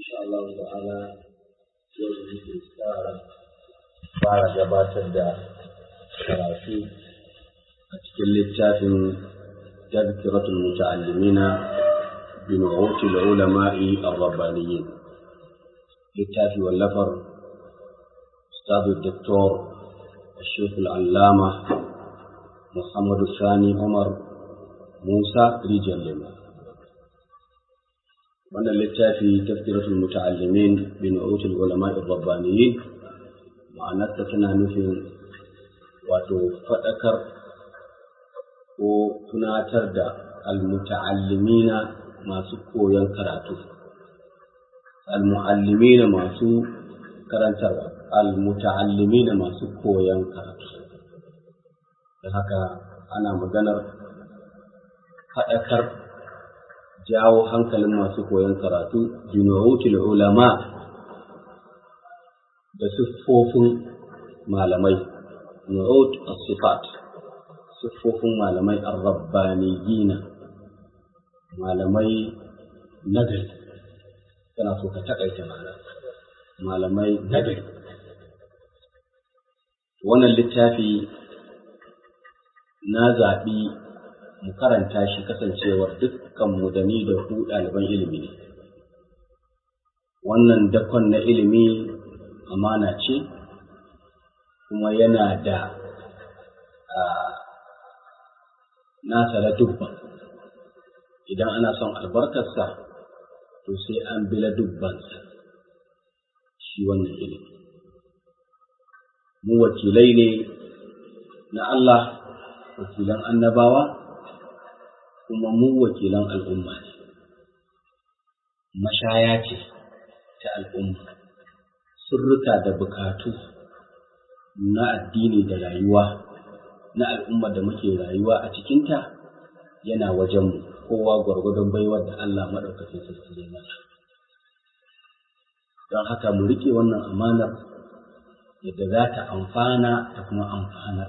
insha Allah ta'ala yau da muke tsara fara gabatar da karatu a cikin littafin tazkiratul muta'allimina bi nu'util ulama'i ar-rabbaniyyin littafi wallafar ustad الدكتور الشيخ العلامة محمد الثاني عمر موسى رجال لما wannan littafi tafsiratul muta'allimin bi nu'utul ulama ar-rabbaniyin ma'anarta tana nufin wato fadakar ko tunatar da al-muta'allimina masu koyon karatu al-mu'allimina masu karantarwa al-muta'allimina masu koyon karatu da haka ana maganar fadakar jawo hankalin masu koyon karatu binurutul ulama da siffofin malamai nu'ut as-sifat siffofin malamai ar-rabbaniyina malamai nagari kana so ka takaita mana malamai nagari wannan littafi na zaɓi mu karanta shi kasancewar dukkanmu da ni da ku ɗaliban ilimi ne. Wannan dakon na ilimi amana ce, kuma yana da nasa da dubban. Idan ana son albarkarsa, to sai an bila dubbansa shi wannan ilimi. Mu wakilai ne na Allah, wakilan annabawa, kuma mu wakilan al'umma ne, mashaya ce ta al'umma, sirrika da bukatu na addini da rayuwa na al'umma da muke rayuwa a cikinta yana wajenmu kowa gwargwadon baiwar da Allah maɗaukacin sarki ya mata. Don haka mu riƙe wannan amanar yadda za ta amfana ta kuma amfanar.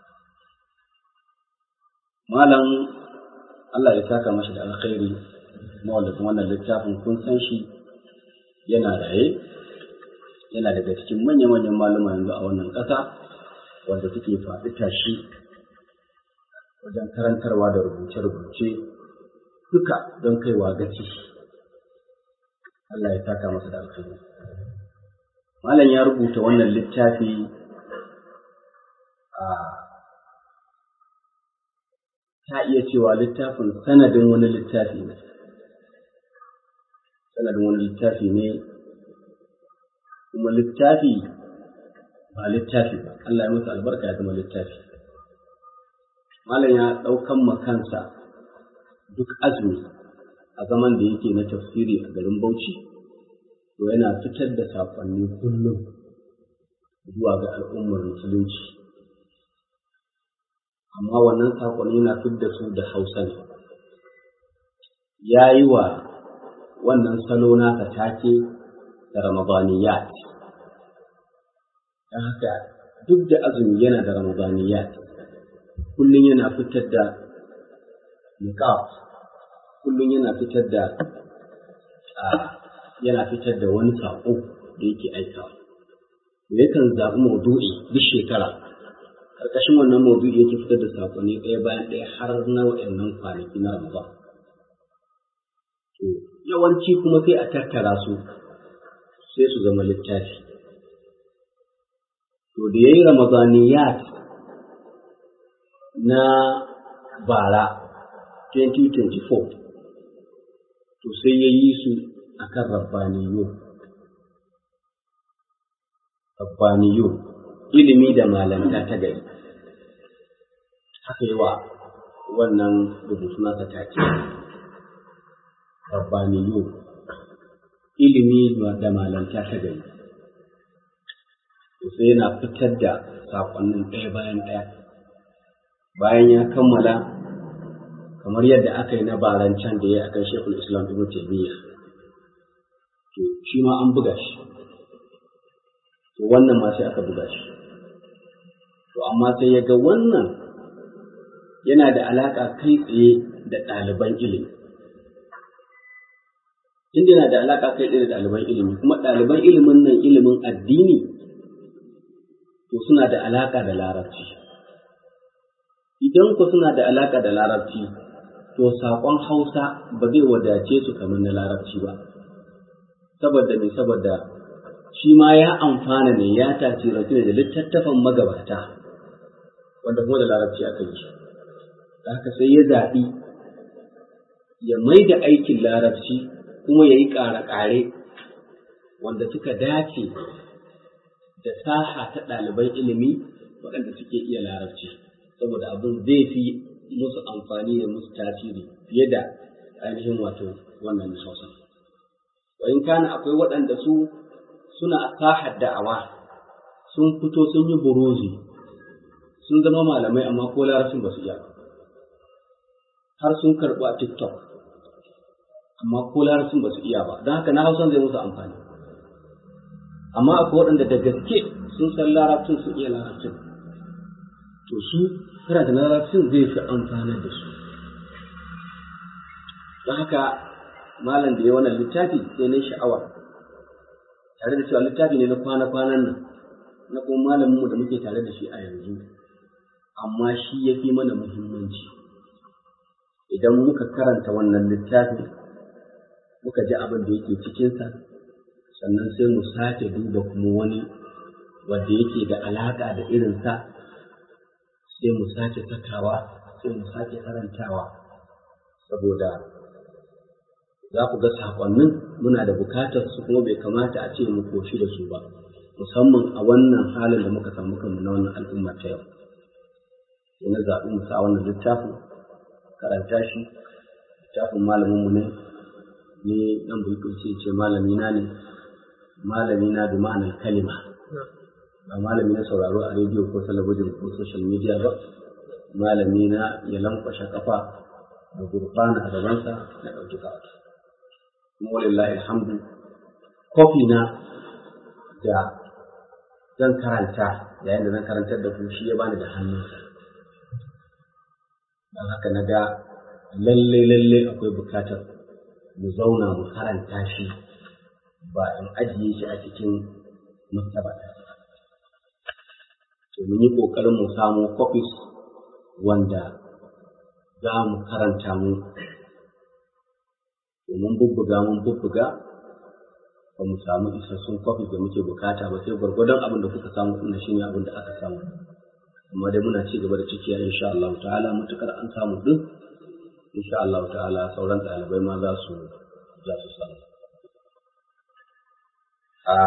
Malam Allah ya saka mashi da alkhairi mawallafin wannan littafin kun san shi yana raye yana daga cikin manya-manyan malama yanzu a wannan ƙasa wanda suke faɗi tashi wajen karantarwa da rubuce-rubuce duka don kaiwa gaci Allah ya saka masa da alkhairi malam ya rubuta wannan littafi a ta iya cewa littafin sanadin wani littafi ne sanadin wani littafi ne kuma littafi ba littafi ba Allah ya masa albarka ya zama littafi malam ya ɗaukan makansa duk azumi a zaman da yake na tafsiri a garin Bauchi to yana fitar da saƙonni kullum zuwa ga al'ummar musulunci amma wannan saƙon yana fidda su da hausa ne ya yi wa wannan salo naka take da ramadaniyat don haka duk da azumi yana da ramadaniyat kullum yana fitar da niqab kullum yana fitar da yana fitar da wani saƙo da yake aikawa yakan zaɓi maudu'i duk shekara ƙarƙashin wannan maudu'i yake fitar da saƙonni ɗaya bayan ɗaya har na waɗannan kwanaki na Ramadan. To yawanci kuma sai a tattara su sai su zama littafi. To da ya yi Ramadaniyat na bara 2024 to sai ya yi su akan rabbaniyo. Rabbaniyo. ilimi da malanta ta gari haka yi wa wannan rubutu nasa take rabbaniyu ilimi da malanta ta gari sai yana fitar da saƙonnin ɗaya bayan ɗaya bayan ya kammala kamar yadda aka yi na barancan da ya akan shekul islam ibn taymiya to shi ma an buga shi to wannan ma sai aka buga shi to amma sai ya ga wannan yana da alaƙa kai tsaye da ɗaliban ilimi inda yana da alaƙa kai da ɗaliban ilimi kuma ɗaliban ilimin nan ilimin addini to suna da alaƙa da larabci idan ku suna da alaƙa da larabci to saƙon hausa ba zai wadace su kamar na larabci ba saboda me saboda shi ma ya amfana ne ya tasirantu ne da littattafan magabata wanda kuma da larabci aka yi shi da haka sai ya zaɓi ya mai da aikin larabci kuma ya yi ƙare-ƙare wanda suka dace da saha ta ɗaliban ilimi waɗanda suke iya larabci saboda abin zai fi musu amfani da musu tasiri fiye da ainihin wato wannan hausa wa in kana akwai waɗanda su suna sahar da'awa sun fito sun yi buruzi sun zama malamai amma ko larabcin ba su iya har sun karɓi a tiktok amma ko larabcin ba su iya ba don haka na hausan zai musu amfani amma akwai waɗanda da gaske sun san larabcin su iya larabcin to su karanta larabcin zai fi amfani da su don haka malam da ya wannan littafi sai na sha'awar tare da cewa littafi ne na kwana-kwanan nan na kuma malaminmu da muke tare da shi a yanzu amma shi ya fi mana muhimmanci idan muka karanta wannan littafi muka ji abin da yake cikinsa sannan sai mu sake duba kuma wani wanda yake da alaƙa da irinsa sai mu sake sakawa sai mu sake karantawa saboda za ku ga saƙonnin muna da bukatar su kuma bai kamata a ce mu koshi da su ba musamman a wannan halin da muka samu kanmu na wannan al'umma ta yau sai na zaɓi mu sa wannan littafin karanta shi littafin malamin mu ne ni dan bulkul sai ce malami na ne malami na bi ma'anar kalima ba malami na sauraro a rediyo ko talabijin ko social media ba malami na ya lankwashe kafa da gurfana a gabansa na ɗauki karatu kuma walillahi alhamdu kofi na da zan karanta yayin da zan karantar da ku shi ya bani da hannunsa don haka na ga lalle lalle akwai bukatar mu zauna mu karanta shi ba in ajiye shi a cikin maktaba to mun yi ƙoƙarin mu samo copies wanda za mu karanta mu mun bubbuga mun bubbuga ba mu samu isassun copies da muke bukata ba sai gwargwadon abin da kuka samu ɗin shine abin da aka samu amma dai muna ci gaba da cikiya insha Allah ta'ala mutukar an samu din insha Allah ta'ala sauran ɗalibai ma za su za su samu a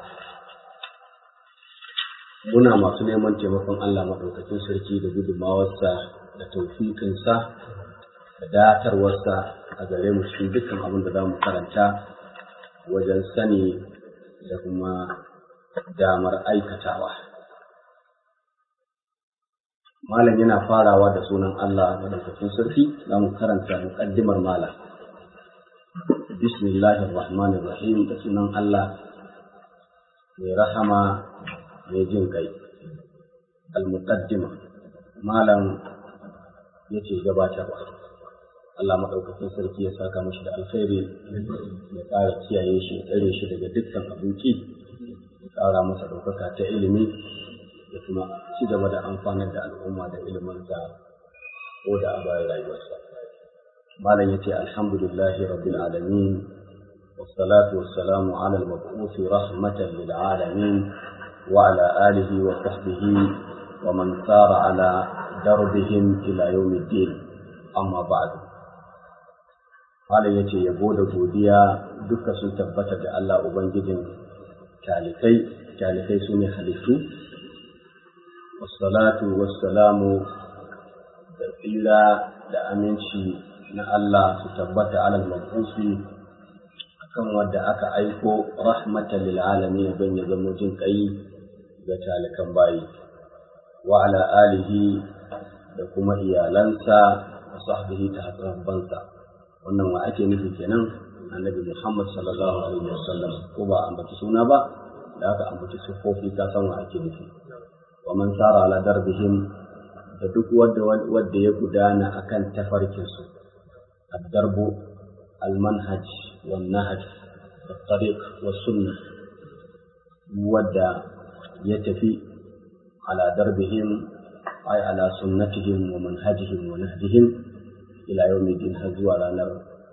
muna masu neman taimakon Allah maɗaukakin sarki da gudunmawarsa da taufikinsa da datarwarsa a gare mu cikin dukkan abin da za mu karanta wajen sani da kuma damar aikatawa. Malam yana farawa da sunan Allah maɗaukakin sarki za mu karanta muƙaddimar malam. Bismillahir Rahmanir Rahim da sunan Allah mai rahama mai jin kai. Al-Muqaddima Malam yace gabatarwa. Allah maɗaukakin sarki ya saka mashi da alkhairi ya ƙara kiyaye shi tsare shi daga dukkan abinci ya ƙara masa ɗaukaka ta ilimi da kuma ci gaba da amfanar da al'umma da iliminsa ko da a bayan rayuwarsa. Malam ya ce alhamdulillahi rabbil alamin والصلاة والسلام على المبعوث رحمة للعالمين وعلى آله وصحبه ومن سار على دربهم إلى يوم الدين أما بعد Malam ya ce yabo da godiya duka sun tabbata da Allah Ubangijin talikai, talikai su ne halittu, wassalatu wassalamu da tsira da aminci na Allah su tabbata alal mabusi akan wadda aka aiko rahmatan lil alamin don ya zama jin kai ga talikan bayi wa ala alihi da kuma iyalansa da sahbihi ta bansa. wannan wa ake nufi kenan annabi Muhammad sallallahu alaihi wasallam ko ba ambaci suna ba da aka ambaci sufofi ka san wa ake nufi wa man sara ala darbihim da duk wanda wanda ya gudana akan tafarkin su ad-darbu al-manhaj والنهج والطريق والسنة ودى يتفي على دربهم أي على سنتهم ومنهجهم ونهجهم إلى يوم الدين هزوا على نار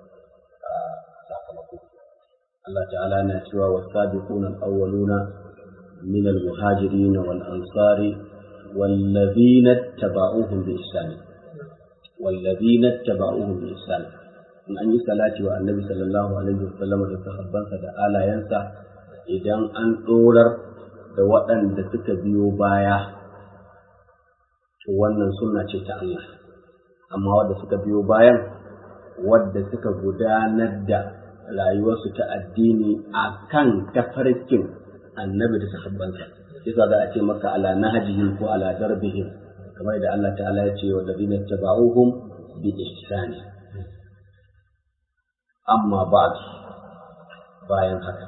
الله تعالى نتوى والسابقون الأولون من المهاجرين والأنصار والذين اتبعوهم بإحسان والذين اتبعوهم بإحسان in an yi salati wa annabi sallallahu alaihi wasallam da sahabbansa da alayensa idan an ɗorar da waɗanda suka biyo baya to wannan sunna ce ta Allah amma wadda suka biyo bayan wadda suka gudanar da rayuwarsu ta addini a kan tafarkin annabi da sahabbansa yasa za a ce maka ala nahjihim ko ala darbihim kamar da Allah ta'ala ya ce wa ladina tabauhum bi ihsani amma ba'd bayan haka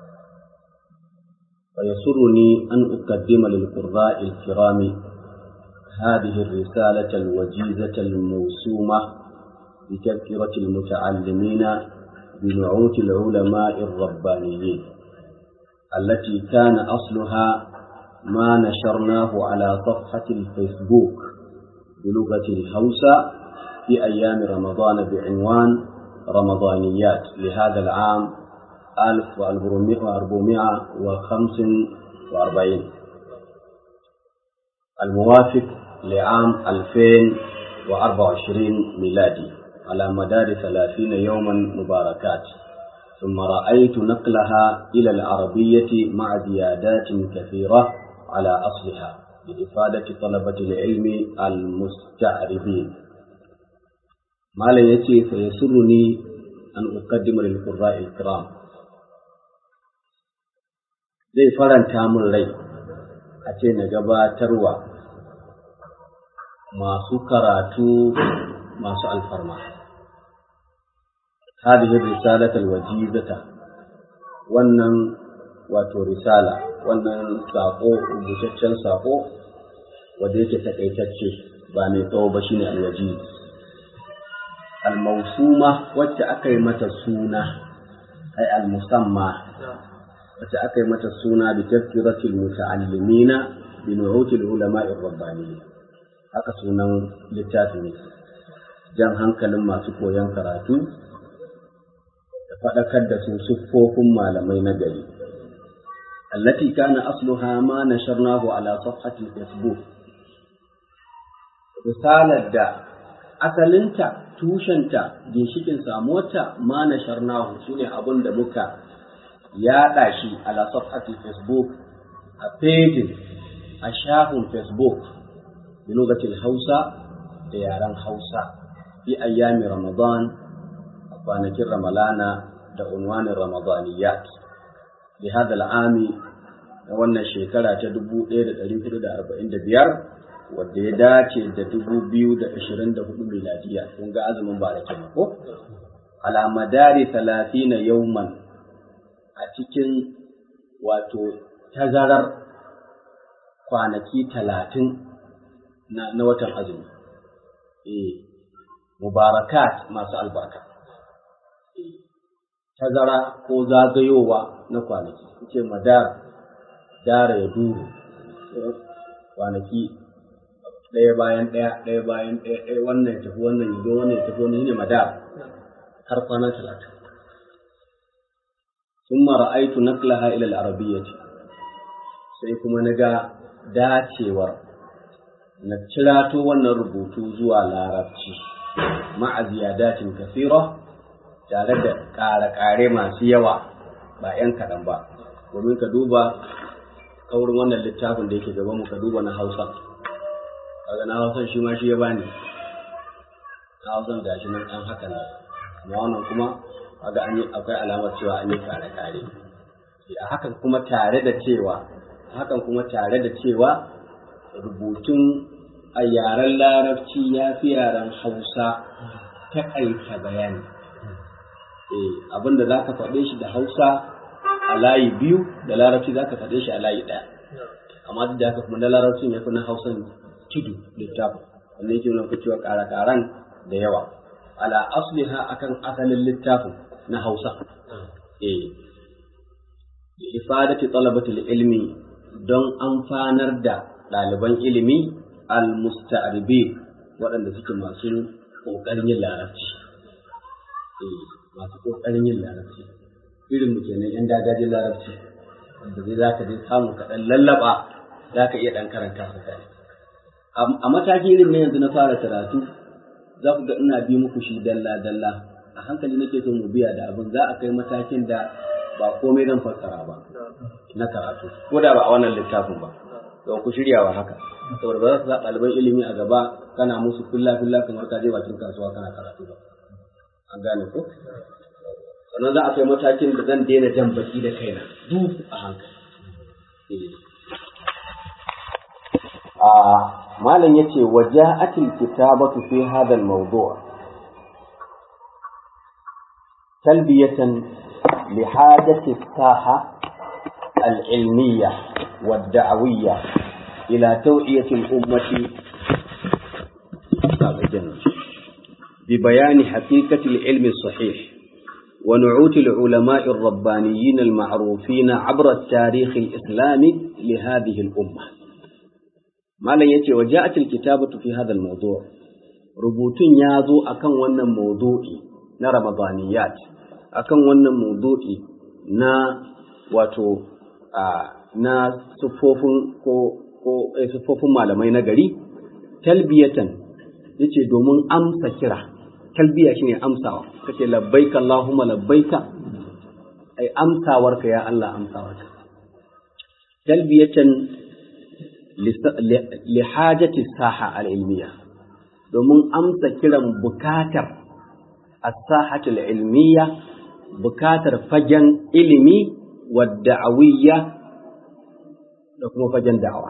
ويسرني أن أقدم للقراء الكرام هذه الرسالة الوجيزة الموسومة بتذكرة المتعلمين بنعوت العلماء الربانيين التي كان أصلها ما نشرناه على صفحة الفيسبوك بلغة الهوسة في أيام رمضان بعنوان رمضانيات لهذا العام 1445 الموافق لعام 2024 ميلادي على مدار 30 يوما مباركات ثم رأيت نقلها إلى العربية مع زيادات كثيرة على أصلها لإفادة طلبة العلم المستعربين ما لا يتي فيسرني أن أقدم للقراء الكرام zai faranta min rai a ce na gabatarwa masu karatu masu alfarma هذه الرسالة الوجيزة wannan wato risala wannan saƙo rubutaccen saƙo wanda yake takaitacce ba mai tsawo ba shine alwajiz almausuma wacce aka yi mata suna ai almusamma wacce aka yi mata suna bi tazkiratil muta'allimina bi nu'util ulama'ir rabbaniyyin haka sunan littafin ne jan hankalin masu koyon karatu da faɗakar da su siffofin malamai na gari allati kana asluha ma nasharnahu ala safhati facebook risalar da asalinta tushenta ginshikin samuwarta ma nasharnahu shine abin da muka yaɗa shi ala safhati facebook a pejin a shafin facebook da lokacin hausa da yaren hausa fi ayyami ramadan a kwanakin ramalana da unwanin ramadaniyat li hada al'ami na wannan shekara ta 1445 wadda ya dace da 2024 miladiya kun ga azumin ba da kenan ko ala madari 30 yawman a cikin wato tazarar kwanaki talatin na, na watan azumi eh mubarakat masu albarka tazara ko zagayowa na kwanaki ce madar dara ya duru kwanaki ɗaya bayan ɗaya ɗaya bayan ɗaya ɗaya wannan ya tafi wannan ya zo wannan ya tafi wannan ne madar har kwana talatin ثم رأيت نقلها إلى العربية sai kuma na ga dacewar na cirato wannan rubutu zuwa larabci ma'a ziyadatin kasira tare da ƙare-ƙare masu yawa ba ‘yan kaɗan ba domin ka duba kaurin wannan littafin da yake gaban mu ka duba na hausa kaga na hausan shi ma shi ya bani na hausan da shi nan ɗan haka ne amma wannan kuma kaga an yi akwai alamar cewa an yi ƙare-ƙare a hakan kuma tare da cewa hakan kuma tare da cewa rubutun a yaren larabci ya fi yaren hausa taƙaita bayani eh abin da za ka faɗe shi da hausa a layi biyu da larabci za ka faɗe shi a layi ɗaya amma duk da haka kuma na larabcin ya fi na hausan tudu littafin wanda yake nuna cewa ƙara-ƙaran da yawa ala asliha akan asalin littafin na Hausa eh ifadati talabatul ilmi don amfanar da ɗaliban ilimi al-musta'ribi waɗanda suke masu ƙoƙarin yin larabci eh masu ƙoƙarin yin larabci irin mu kenan yan dagajin larabci wanda zai za ka je samu kaɗan lallaba za ka iya ɗan karanta su kai a mataki irin na yanzu na fara karatu za ku ga ina bi muku shi dalla dalla a hankali nake so mu biya da abin za a kai matakin da ba komai zan fassara ba na karatu ko da ba a wannan littafin ba don ku shirya wa haka saboda ba za su sa ɗaliban ilimi a gaba kana musu filla filla kamar ka je bakin kasuwa kana karatu ba an gane ko sannan za a kai matakin da zan daina jan baki da kaina duk a hankali a malam yace waja'atil kitabatu fi hadha al-mawdu' talbiyatan li hajati as-saha al-ilmiyya wad-da'wiyya ila taw'iyati al-ummati ببيان حقيقة العلم الصحيح ونعوت العلماء الربانيين المعروفين عبر التاريخ الإسلامي لهذه الأمة ما لا يتي وجاءت الكتابة في هذا الموضوع ربوتين يازو أكن ونن موضوعي نا رمضانيات أكن ونن موضوعي نا واتو na siffofin ko ko siffofin malamai na gari talbiyatan yace domin amsa kira talbiya shine amsawa kace labbaika allahumma labbaika ai amsawarka ya Allah amsawarka talbiyatan li hajati saha al ilmiya domin amsa kiran bukatar as-sahati al ilmiya bukatar fagen ilimi wa da'awiyya da kuma fagen da'awa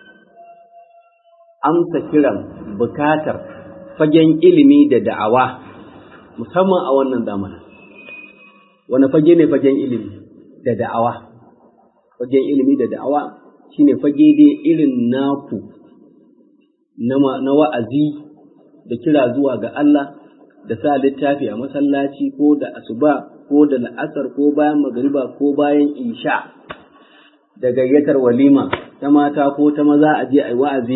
amsa kiran bukatar fagen ilimi da da'awa musamman a wannan zamanin wani fage ne fagen ilimi da da'awa fagen ilimi da da'awa shine fage dai irin naku na wa'azi da kira zuwa ga Allah da sa littafi a masallaci ko da asuba ko da la'asar ko bayan magariba ko bayan isha da gayyatar walima ta mata ko ta maza a je a yi wa'azi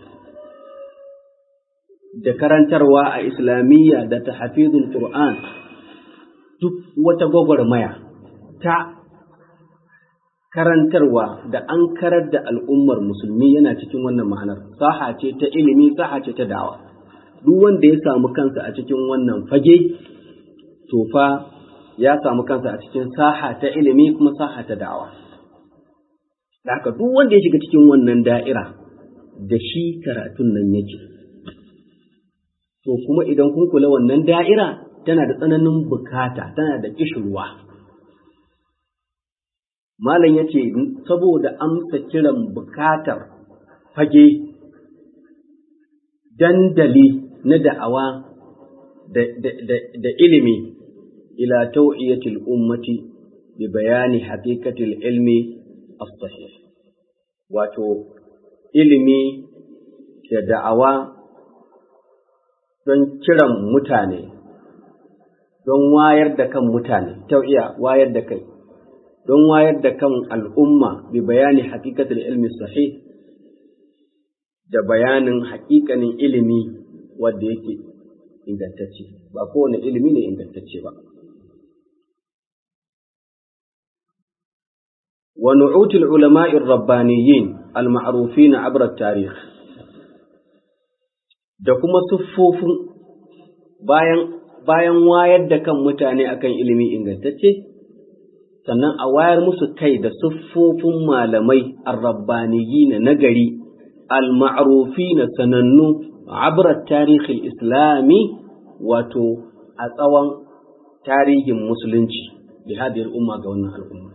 da karantarwa a islamiyya da ta hafizul Qur'an duk wata gwagwarmaya ta karantarwa da an karar da al'ummar musulmi yana cikin wannan ma'anar saha ce ta ilimi saha ce ta dawa duk wanda ya samu kansa a cikin wannan fage to fa ya samu kansa a cikin saha ta ilimi kuma saha ta dawa da haka duk wanda ya shiga cikin wannan da'ira da shi karatun nan yake to kuma idan kun kula wannan da'ira tana da tsananin bukata tana da kishirwa malam ya ce saboda amsa kiran bukatar fage dandali na da'awa da ilimi ila tau'iyatil ummati bi bayani haqiqatil ilmi as-sahih wato ilimi da da'awa don kiran mutane don wayar da kan mutane tau'iya wayar da kai don wayar da kan al'umma bi bayani haqiqatil ilmi sahih da bayanin haƙiƙanin ilimi wanda yake ingantacce ba kowane ilimi ne ingantacce ba wa nu'utul ulama'ir rabbaniyyin al-ma'rufin 'abra tarikh da kuma siffofin bayan bayan wayar da kan mutane akan ilimi ingantacce sannan a wayar musu kai da siffofin malamai ar-rabbaniyyin na gari al-ma'rufin sanannu 'abra tarikh al-islami wato a tsawon tarihin musulunci bi hadhihi al-umma ga wannan al'umma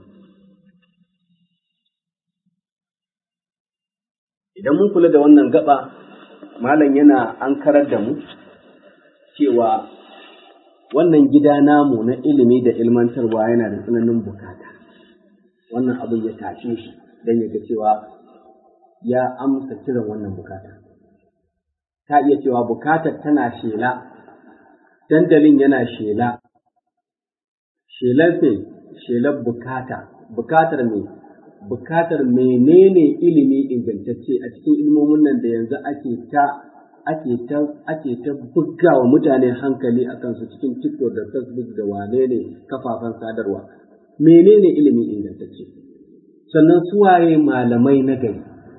idan mun kula da wannan gaba malam yana an karar da mu cewa wannan gida namu na ilimi da ilmantarwa yana da tsananin bukata wannan abin ya tashe shi don ya ga cewa ya amsa kiran wannan bukata ta iya cewa bukatar tana shela dandalin yana shela shelar fe shelar bukata bukatar me bukatar menene ilimi ingantacce a cikin ilmomin nan da yanzu ake ta ake ta ake ta bugawa mutane hankali a kansu cikin TikTok da Facebook da wane ne kafafen sadarwa menene ilimi ingantacce sannan suwaye malamai na gari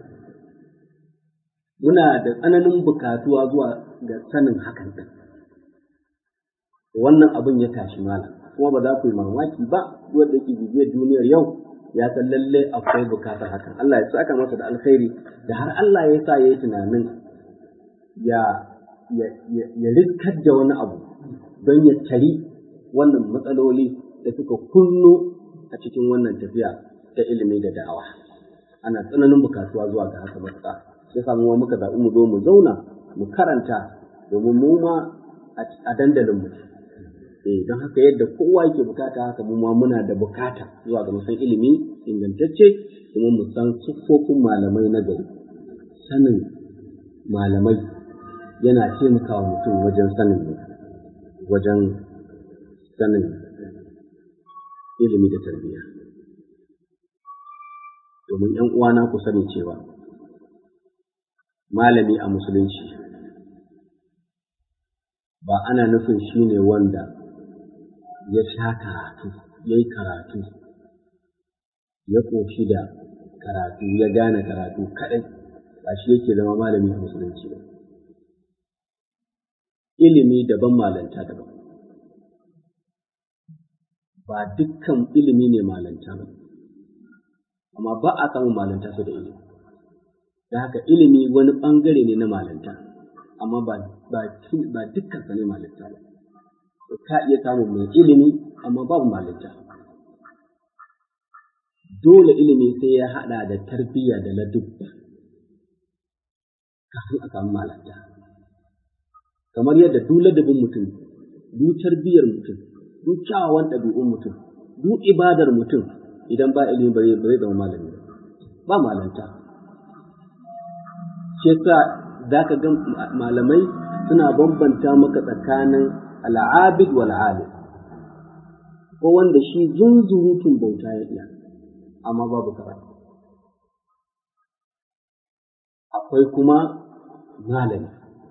muna da tsananin bukatuwa zuwa ga sanin hakan din wannan abin ya tashi malam kuma ba za ku yi mamaki ba wanda yake bibiyar duniyar yau ya san lalle akwai bukatar hakan Allah ya saka masa da alkhairi da har Allah ya sa yayi tunanin ya ya ya riskar da wani abu don ya tari wannan matsaloli da suka kunno a cikin wannan tafiya ta ilimi da da'awa ana tsananin bukatuwa zuwa ga haka matuƙa sai samu muka zaɓi mu zo mu zauna mu karanta domin mu ma a dandalin mu eh don haka yadda kowa yake bukata haka mu ma muna da bukata zuwa ga musan ilimi ingantacce kuma mu san siffofin malamai na gari sanin malamai yana taimakawa mutum wajen sanin wajen sanin ilimi da tarbiyya domin ‘yan uwana ku sani cewa malami a musulunci ba ana nufin shi ne wanda ya sha karatu ya yi karatu ya ƙoshi da karatu ya gane karatu kaɗai ba shi yake zama malami a musulunci ba ilimi daban malanta daban ba dukkan ilimi ne malanta ba amma ba a samun malanta su da ilimi da haka ilimi wani ɓangare ne na malanta amma ba ba dukkan sa ne malanta ba ka iya samun mai ilimi amma babu malanta dole ilimi sai ya haɗa da tarbiyya da ladubba kafin a samu malanta kamar yadda duk ladabin mutum duk tarbiyyar mutum duk kyawawan ɗabi'un mutum duk ibadar mutum idan ba ilimi ba zai zama malami ba malanta shi yasa za ka ga malamai suna bambanta maka tsakanin al'abid wal alim ko wanda shi zunzurutun bauta ya iya amma babu karatu akwai kuma malami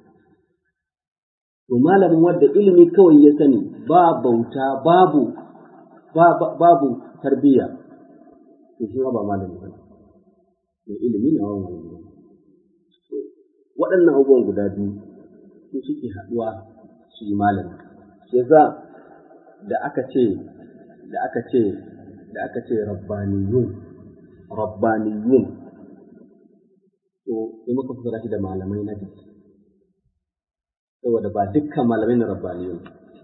to malamin wanda ilimi kawai ya sani ba bauta babu babu tarbiyya to shi ba malami ba mai ilimi na wa malami ba waɗannan abubuwan guda biyu su suke haɗuwa su yi malami shi yasa da aka ce da aka ce da aka ce rabbaniyun rabbaniyun to sai muka fara shi da malamai na gaske saboda ba dukkan malamai na rabbaniyun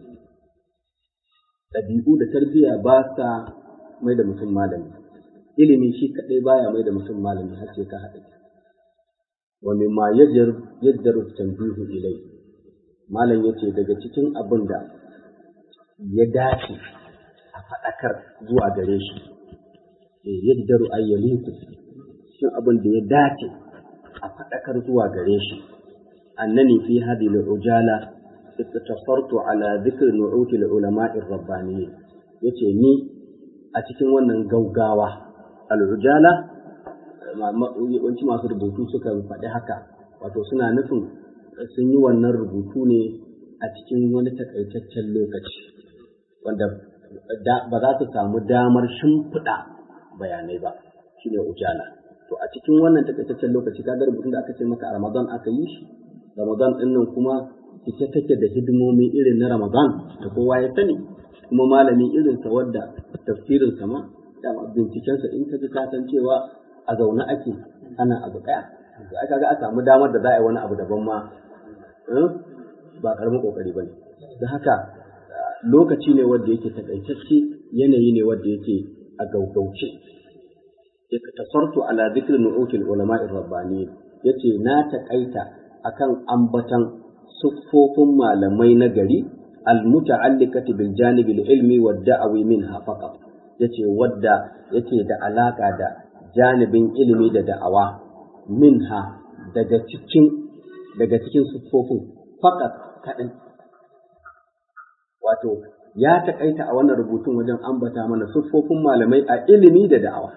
ɗabi'u da tarbiyya ba sa mai da mutum malami ilimi shi kaɗai baya mai da mutum malami har sai ka haɗa wa mimma yajdaru tanbihu ilai malam yace daga cikin abin da ya dace a faɗakar zuwa gare shi yajdaru ayyaliku cikin abin da ya dace a faɗakar zuwa gare shi annani fi hadhihi al-ujala اقتصرت على ذكر نعوت العلماء الربانيين yace ni a cikin wannan gaugawa al'ujala yawanci masu rubutu suka faɗi haka wato suna nufin sun yi wannan rubutu ne a cikin wani takaitaccen lokaci wanda ba za su samu damar shimfiɗa bayanai ba shine ujala to a cikin wannan takaitaccen lokaci kaga rubutun da aka ce maka a ramadan aka yi shi ramadan ɗin nan kuma ita take da hidimomi irin na Ramadan da kowa ya sani kuma malami irinsa wadda tafsirinsa ma da bincikensa in ka ji ka san cewa a zaune ake ana abu ɗaya to aka ga a samu damar da za a yi wani abu daban ma ba karamin kokari bane da haka lokaci ne wanda yake takaitacce yanayi ne wanda yake a gaugauce tasartu ala dhikri nu'util ulama'i rabbani yace na takaita akan ambatan siffofin malamai na gari almuta'alliqati bil janibi ilmi wa da'awi minha faqat yace wadda yake da alaka da janibin ilimi da da'awa minha daga cikin daga cikin siffofin faqat kadan wato ya taƙaita a wannan rubutun wajen ambata mana siffofin malamai a ilimi da da'awa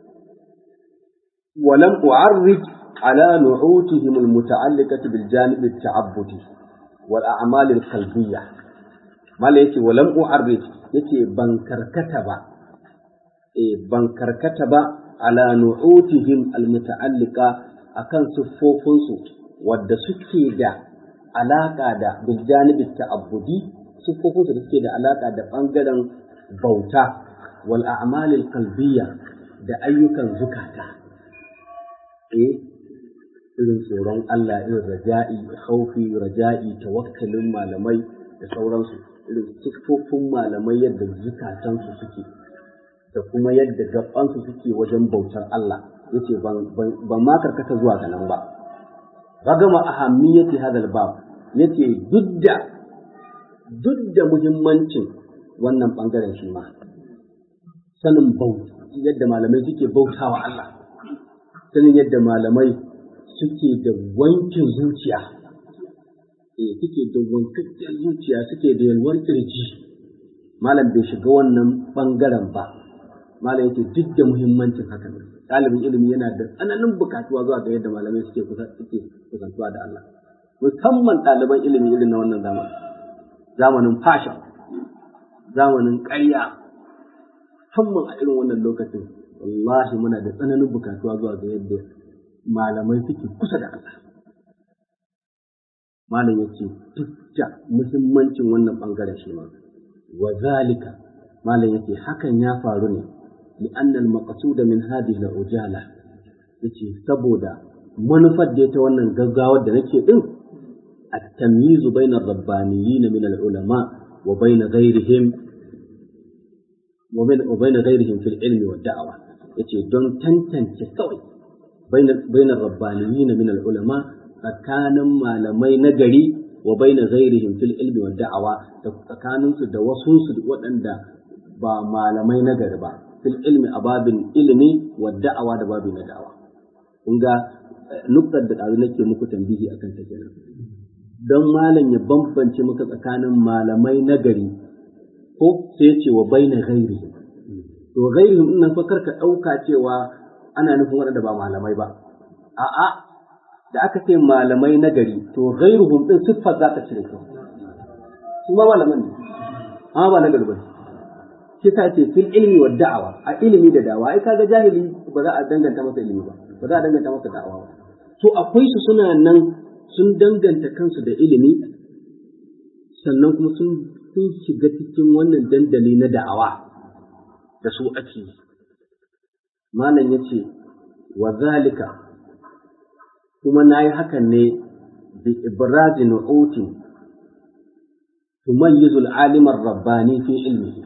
ولم أعرج على نعوتهم المتعلقة بالجانب التعبدي والأعمال القلبية ما يتي ولم أعرج يتي بنكر كتب إيه بنكر كتب على نعوتهم المتعلقة أكن صفوفنسو ود سكي دا علاقة دا بالجانب التعبدي صفوفنسو سكي دا علاقة دا بانجلن بوتا والأعمال القلبية da ayyukan zukata eh irin tsoron Allah irin raja'i khaufi raja'i tawakkalin malamai da sauransu irin siffofin malamai yadda zukatansu suke da kuma yadda gabansu suke wajen bautar Allah yace ban ma karkata zuwa ga nan ba ragama ahammiyati hadal bab yace duk da duk da muhimmancin wannan bangaren shi ma sanin bauta yadda malamai suke bautawa Allah sanin yadda malamai suke da wankin zuciya eh suke da wankakken zuciya suke da yalwar kirji malam bai shiga wannan bangaren ba malam yake duk da muhimmancin haka ne ɗalibin ilimi yana da tsananin bukatuwa zuwa ga yadda malamai suke suke kusantuwa da Allah musamman ɗaliban ilimi irin na wannan zamanin zamanin fasha zamanin ƙarya musamman a irin wannan lokacin wallahi muna da tsananin bukatuwa zuwa ga yadda malamai suke kusa da Allah. Malam ya ce duk da muhimmancin wannan ɓangaren shi ma, wa zalika malam ya ce hakan ya faru ne li'annal maqsuda min hadhihi al-ujala yace saboda manufar da ta wannan gaggawar da nake din at-tamyiz bayna ar-rabbaniyyin min al-ulama wa bayna ghayrihim wa bayna ghayrihim fil ilmi wa da'wa yace don tantance kawai baina rabbaniyin min al-ulama tsakanin malamai na gari wa baina ghairihim fil ilmi wa da'awa da tsakanin su da wasu su waɗanda ba malamai na gari ba fil ilmi a babin ilimi wa da'awa da babin na da'awa kun ga nuktar da ɗazu nake muku tambihi akan ta kenan don malam ya bambance maka tsakanin malamai na gari ko sai ce wa baina ghairihim to ghairihim din nan fa karka dauka cewa ana nufin waɗanda ba malamai ba a'a da aka ce malamai na gari to ghairuhum din siffar za ka cire su su ma malaman ne amma ba na gari ba shi ta ce fil ilmi wa da'awa a ilimi da da'awa ai kaga jahili ba za a danganta masa ilimi ba ba za a danganta masa da'awa ba to akwai su suna nan sun danganta kansu da ilimi sannan kuma sun sun shiga cikin wannan dandali na da'awa da su ake yi. Malam ya ce, wa zalika kuma na yi hakan ne bi ibrazi nu'utin tumayyizu al'alimar rabbani fi ilmihi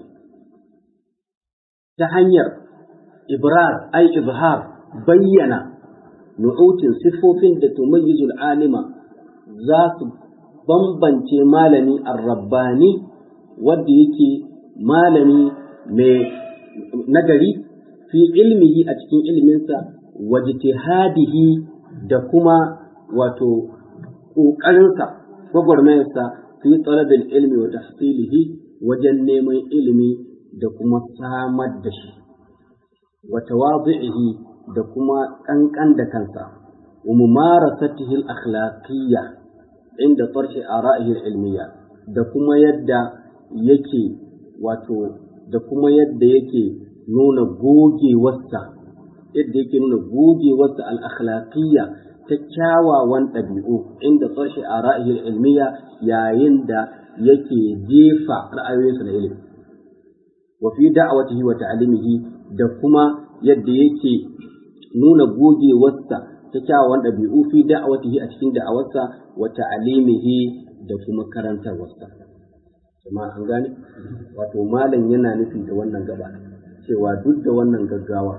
ta hanyar ibrar ai izhar bayyana nu'utin siffofin da tumayyizu al'alima za su bambance malami ar-rabbani wanda yake malami mai nagari fi ilmihi a cikin ilminsa wa jitihadihi da kuma wato ƙoƙarinsa gwagwarmayarsa fi talabil ilmi wa tahsilihi wajen neman ilimi da kuma samar da shi wa tawadhi'ihi da kuma ƙanƙan da kansa wa mumarasatihi al-akhlaqiyya inda tarhi ara'ihi al-ilmiyya da kuma yadda yake wato da kuma yadda yake nuna gogewarsa yadda yake nuna gogewarsa al-akhlaqiyya ta kyawawan ɗabi'u inda tsarshe a ra'ayin ilmiya yayin da yake jefa ra'ayoyinsa na ilimi wa fi da'awatihi wa ta'limihi da kuma yadda yake nuna gogewarsa ta kyawawan ɗabi'u fi da'awatihi a cikin da'awarsa wa ta'limihi da kuma karantarwarsa jama'a an gane wato malam yana nufi da wannan gaba cewa duk da wannan gaggawa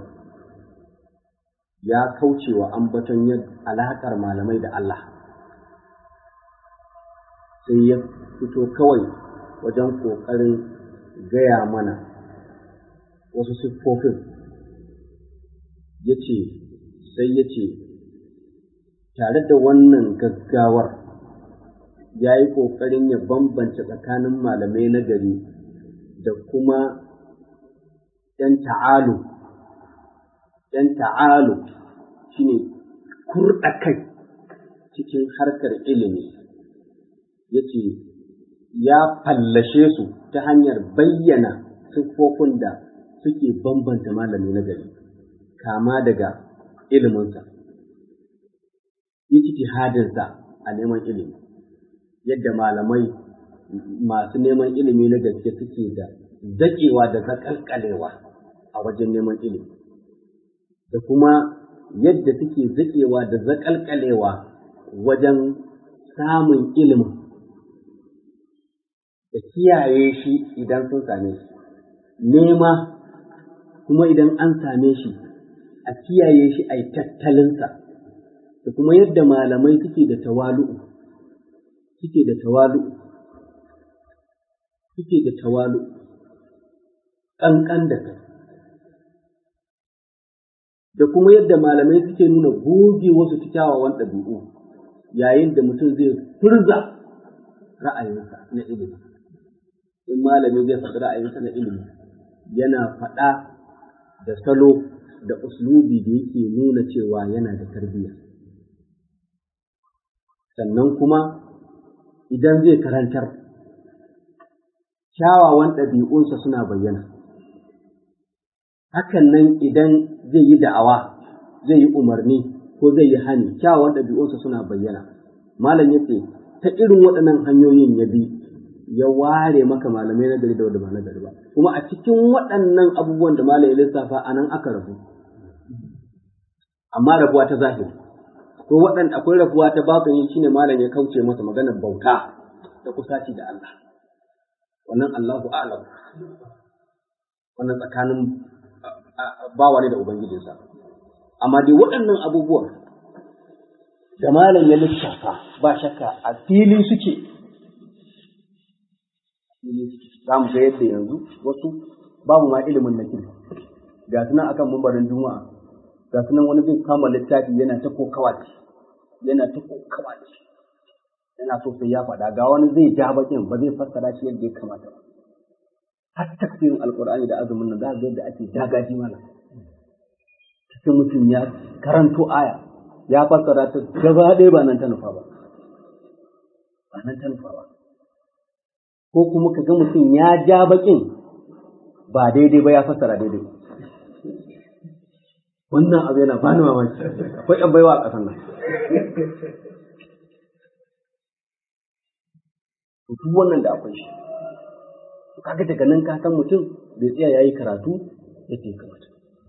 ya kauce wa ambaton alaƙar malamai da Allah sai ya fito kawai wajen ƙoƙarin gaya mana wasu siffofin ya ce sai ya ce tare da wannan gaggawar ya yi ƙoƙarin ya bambance tsakanin malamai na gari da kuma ‘yan ta'alu, ‘yan ta'alu shi ne kurɗa kai cikin harkar ilimi, ya ce ya fallashe su ta hanyar bayyana siffofin da suke bambanta malami na gari, kama daga iliminsa, ijtihadinsa a neman ilimi, yadda malamai masu neman ilimi na gaske suke da zaƙewa da zaƙalƙalewa a wajen neman ilimi, da kuma yadda suke zaƙewa da zaƙalƙalewa wajen samun ilimin, da kiyaye shi idan sun same shi, nema kuma idan an same shi a kiyaye shi a yi tattalinsa, da kuma yadda malamai suke da tawalu'u, suke da tawalu'u, suke da tawalu'u. ƙanƙan da kai, da kuma yadda malamai suke nuna goge wasu kyawawan ɗabi'u yayin da mutum zai furza ra'ayinsa na ilimi. In malami zai faɗi ra'ayinsa na ilimi, yana faɗa da salo da uslubi da yake nuna cewa yana da tarbiyya. Sannan kuma idan zai karantar, kyawawan ɗabi'unsa suna bayyana. hakan nan idan zai yi da'awa zai yi umarni ko zai yi hani kyawawan ɗabi'unsa suna bayyana malam ya ce ta irin waɗannan hanyoyin ya bi ya ware maka malamai na gari da wanda ba na gari ba kuma a cikin waɗannan abubuwan da malam ya lissafa a nan aka rabu amma rabuwa ta zahiri akwai waɗanda akwai rabuwa ta batini shine malam ya kauce masa maganar bauta da kusaci da Allah wannan Allahu a'lam wannan tsakanin bawa ne da Ubangijinsa. Amma dai waɗannan abubuwan da malam ya lissafa ba shakka a fili suke. Za mu ga yadda yanzu wasu babu ma ilimin na kirki. Ga su nan akan mambarin juma'a, ga su nan wani zai kama littafi yana ta kokawa da shi, yana ta kokawa da shi. Yana so sai ya faɗa, ga wani zai ja bakin ba zai fassara shi yadda ya kamata ba. har tafsirin alkur'ani da azumin nan za ga yadda ake dagaji mana sai mutum ya karanto aya ya fassara ta gaba ɗaya ba nan ta nufa ba ba nan ta nufa ba ko kuma ka ga mutum ya ja bakin ba daidai ba ya fassara daidai wannan abu yana bani mamaki akwai yan baiwa a ƙasar nan duk wannan da akwai shi kaga daga nan ka san mutum bai tsaya yayi karatu yadda ya kamata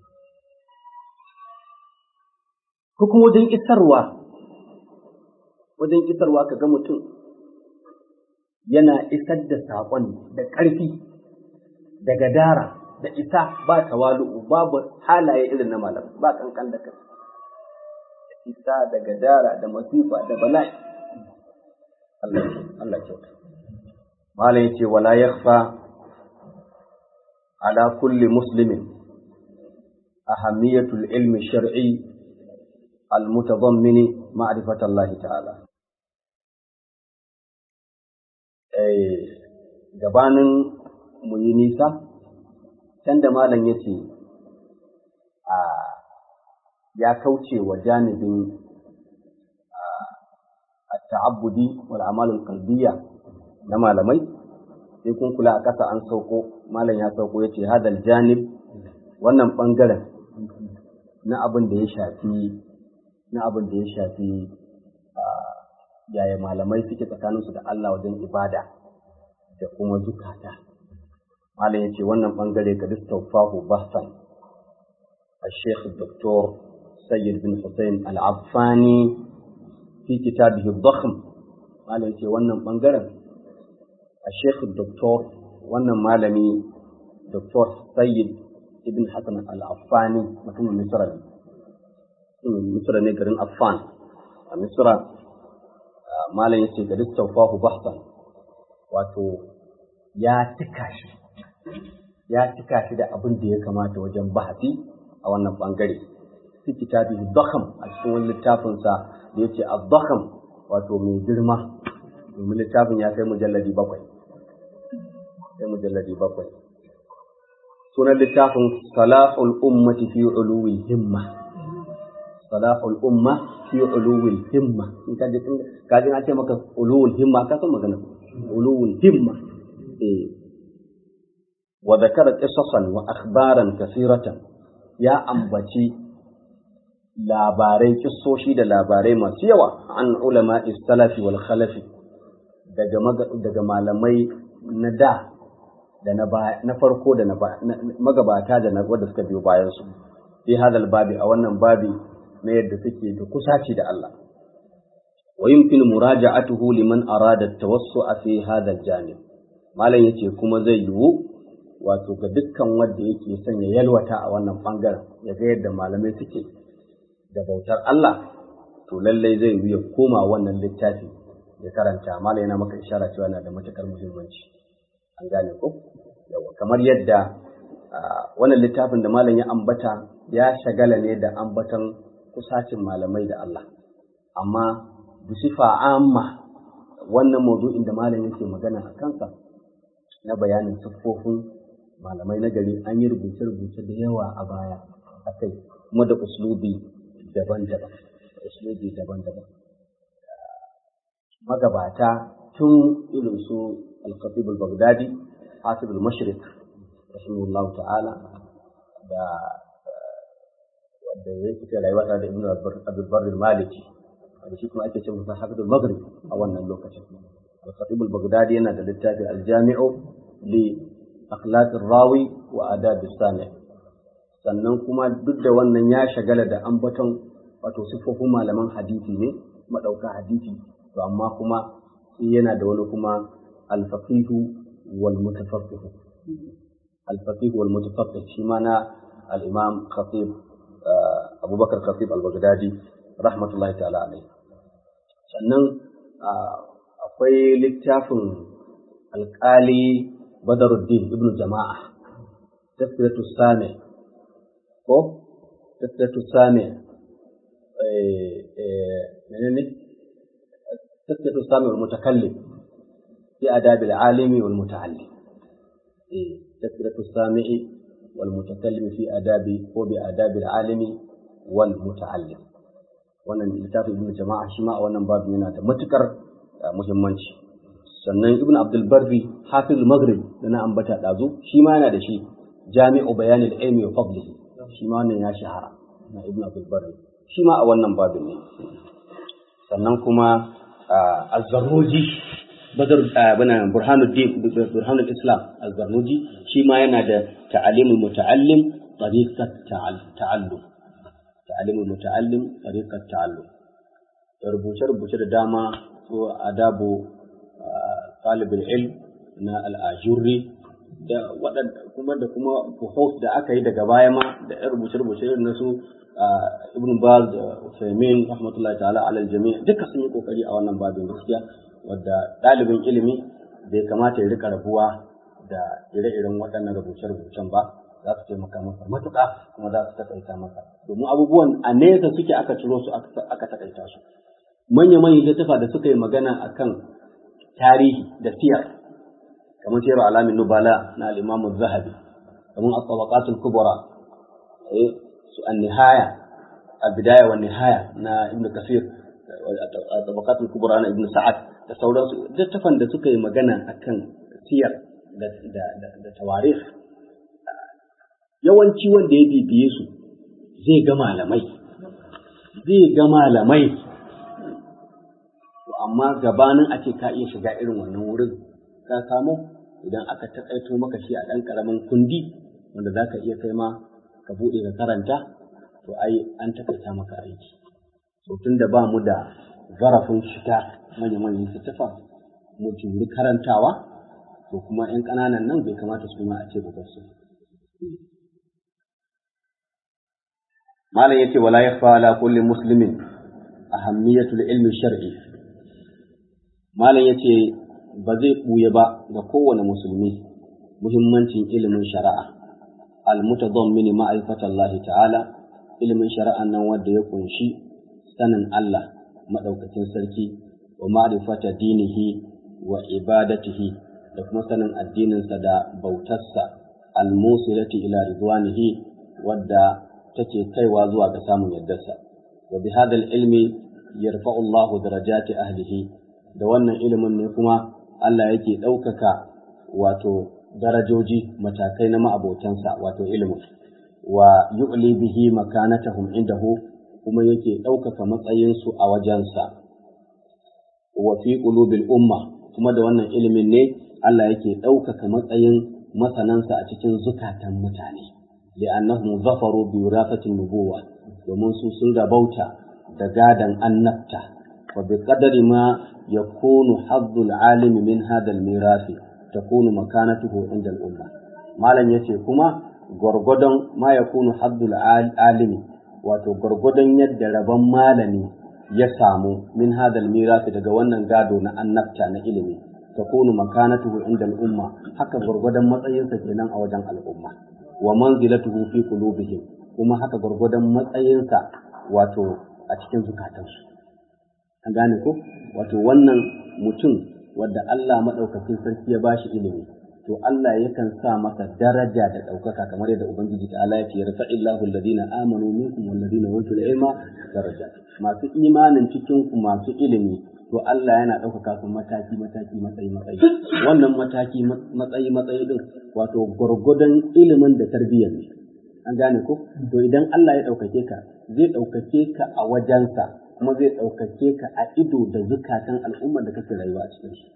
ko kuma wajen isarwa wajen isarwa ka ga mutum yana isar da saƙon da ƙarfi da gadara da isa ba tawalu'u babu halaye irin na malam ba kankan da kai da isa da gadara da masifa da bala'i Allah Allah kyauta malam yace wala yakhfa ala kulli muslimin ahammiyatul ilmi shar'i المتضمن معرفة الله تعالى gabanin mu yi nisa can da malam ya ce ya kauce wa janibin ta'abbudi wal amalul qalbiyya na malamai sai kun kula a ƙasa an sauko malam ya sauko ya ce hadal janib wannan ɓangaren na abin da ya shafi na abin da ya shafi yaya malamai suke tsakaninsu da Allah wajen ibada da kuma zukata. Malam ya ce wannan ɓangare ga Distaufahu Bahsan, a Sheikh Dr. Sayyid bin Hussein Al-Affani fi kitabihi Bakhm. Malam ya ce wannan ɓangaren a Sheikh Dr. wannan malami Dr. Sayyid ibn Hassan Al-Affani mutumin Misra ne. Misra ne garin Affan a Misra malam ya ce ga Distaufahu Bahsan wato ya cika shi ya cika shi da abin da ya kamata wajen bahasi a wannan bangare fi kitabi dakham a cikin wani littafinsa da ya ce dakham wato mai girma domin littafin ya kai mujalladi bakwai sai mujalladi bakwai sunan littafin salahul ummati fi uluwil himma salahul umma fi uluwil himma in ka ji ka ji ce maka uluwul himma ka san magana uluwul himma eh wa dhakara qisasan wa akhbaran kathiratan ya ambaci labarai kissoshi da labarai masu yawa an ulama salafi wal khalafi daga daga malamai na da da na na farko da na magabata da na wanda suka biyo bayan su fi hadal babi a wannan babi na yadda suke da kusaci da Allah wa yumkin muraja'atuhu liman arada at-tawassu'a fi hadal janib malam yace kuma zai yiwu wato ga dukkan wanda yake son ya yalwata a wannan bangaren ya ga yadda malamai suke da bautar Allah to lallai zai yi ya koma wannan littafi ya karanta mala yana maka ishara cewa yana da matukar muhimmanci an gane ko yawa kamar yadda wannan littafin da malam ya ambata ya shagala ne da ambatan kusacin malamai da Allah amma bisifa amma wannan maudu'in da malam yake magana a kansa na bayanin siffofin malamai na gari an yi rubuce-rubuce da yawa a baya a kai kuma da uslubi daban-daban uslubi daban-daban magabata tun irin su al-khatib al-baghdadi hasib al-mashriq rahimahullahu ta'ala da wanda ya fita rayuwa tare da ibnu abdul barr al-maliki da shi kuma ake ce masa hafiz al-maghrib a wannan lokacin al-khatib al-baghdadi yana da littafi al-jami'u li akhlaq ar-rawi wa adab as-sami' sannan kuma duk da wannan ya shagala da ambaton wato siffofin malaman hadisi ne madauka hadisi to amma kuma sai yana da wani kuma alfaqihu wal mutafaqqih alfaqihu wal mutafaqqih shi ma na al-imam khatib abubakar khatib al-baghdadi rahmatullahi ta'ala alaihi sannan akwai littafin alƙali badaruddin ibnu jama'a tafsiratu sami ko tafsiratu sami menene تثبت السامع والمتكلم في آداب العالم والمتعلم تثبت السامع والمتكلم في آداب وبآداب العالم والمتعلم wannan littafin ibn jama'a shi ma a wannan babu yana da matukar muhimmanci sannan ibn abdul barri hafiz maghrib da na ambata dazu shi ma yana da shi jami'u bayanil ilmi wa fadlihi shi ma wannan ya shahara na ibn abdul barri shi ma a wannan babin ne sannan kuma الزرنوجي بدر بنا برهان الدين برهان الاسلام الزرنوجي شي ما yana da تعليم المتعلم طريقة تعلم تعليم المتعلم طريقة تعلم rubuce rubuce da dama ko adabu talibul ilm na al-ajurri da waɗanda kuma da kuma buhus da aka yi daga baya ma da rubuce rubuce na su ibn Baz da Usaimin rahmatullahi ta'ala alal jami' duka sun yi kokari a wannan babin gaskiya wadda ɗalibin ilimi bai kamata ya rika rabuwa da ire-iren waɗannan rubuce-rubucen ba za su taimaka masa matuƙa kuma za su takaita masa domin abubuwan a nesa suke aka ciro su aka takaita su manya-manyan littafa da suka yi magana akan tarihi da siyar kamar siyar alamin nubala na al-imamu zahabi kamar at-tabaqatul kubra su an-nihaya al-bidaya wa nihaya na ibn kasir tabaqatul kubra na ibn sa'ad da sauransu littafan da suka yi magana akan siyar da da da tawarikh yawanci wanda ya bibiye su zai ga malamai zai ga malamai to amma gabanin a ce ka iya shiga irin wannan wurin ka samu idan aka taƙaito maka shi a ɗan ƙaramin kundi wanda za ka iya kai ma ka buɗe ka karanta to ai an takaita maka aiki to tun da ba mu da zarafin shiga manya-manyan littattafa mu juri karantawa to kuma 'yan ƙananan nan bai kamata su ma a ce ba su malam yace wala yakhfa ala kulli muslimin ahammiyatul ilmi shar'i malam yace ba zai buye ba ga kowane musulmi muhimmancin ilimin shari'a al-mutadammin ma'rifata Allah ta'ala ilimin shari'an nan wanda ya kunshi sanin Allah madaukakin sarki wa ma'rifata dinihi wa ibadatihi da kuma sanin addininsa da bautarsa al-musilati ila ridwanihi wadda take kaiwa zuwa ga samun yardarsa wa bi hadha ilmi yarfa'u Allah darajati ahlihi da wannan ilimin ne kuma Allah yake ɗaukaka wato darajoji matakai na ma'abotansa wato ilimin wa yu'li bihi makanatahum indahu kuma yake ɗaukaka matsayinsu a wajensa wa fi qulubil umma kuma da wannan ilimin ne Allah yake ɗaukaka matsayin masanansa a cikin zukatan mutane li'annahum zafaru bi wirasatin nubuwa domin su sun rabauta da gadan annabta wa bi qadari ma yakunu haddul alimi min hadal mirasi takunu makanatuhu inda al-umma malam yace kuma gwargwadon ma yakunu haddul alimi wato gwargwadon yadda rabon malami ya samu min hadal mirasi daga wannan gado na annabta na ilimi takunu makanatuhu inda al-umma haka gwargwadon matsayinsa kenan a wajen al'umma wa manzilatuhu fi qulubihim kuma haka gwargwadon matsayinsa wato a cikin zukatansu an gane ko wato wannan mutum wadda Allah madaukakin sarki ya bashi ilimi to Allah yakan sa masa daraja da ɗaukaka kamar yadda Ubangiji ta Allah ya ce yarfa illahu alladhina amanu minkum walladhina utul ilma daraja masu imanin cikin ku masu ilimi to Allah yana ɗaukaka su mataki mataki matsayi matsayi wannan mataki matsayi matsayi din wato gwargwadon ilimin da tarbiyyar ne an gane ko to idan Allah ya ɗaukake ka zai ɗaukake ka a wajensa kuma zai ɗaukake ka a ido da zukatan al'ummar da kake rayuwa a cikin su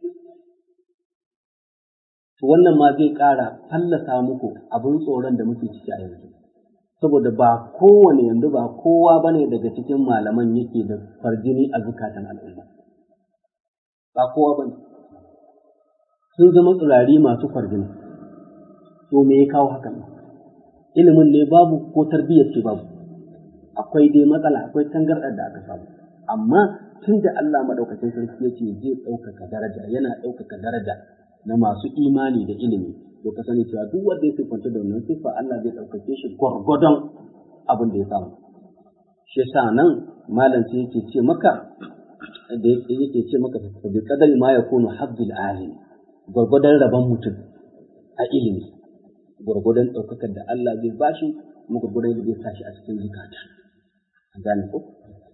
to wannan ma zai ƙara fallasa muku abin tsoron da muke ciki a yanzu saboda ba kowane yanzu ba kowa bane daga cikin malaman yake da farjini a zukatan al'umma ba kowa bane sun zama tsirari masu farjini to me ya kawo hakan ilimin ne babu ko tarbiyyar ce babu akwai dai matsala akwai tangarɗar da aka samu amma tun da Allah madaukakin sarki ya ce zai ɗaukaka daraja yana ɗaukaka daraja na masu imani da ilimi to ka sani cewa duk wanda ya siffanta da wannan siffa Allah zai ɗaukake shi gwargwadon abin da ya samu shi yasa nan malam sai yake ce maka da yake ce maka fa bi qadari ma yakunu haddul alim gwargwadon rabon mutum a ilimi gwargwadon ɗaukakar da Allah zai bashi kuma gwargwadon da zai sashi a cikin zukata an gane ko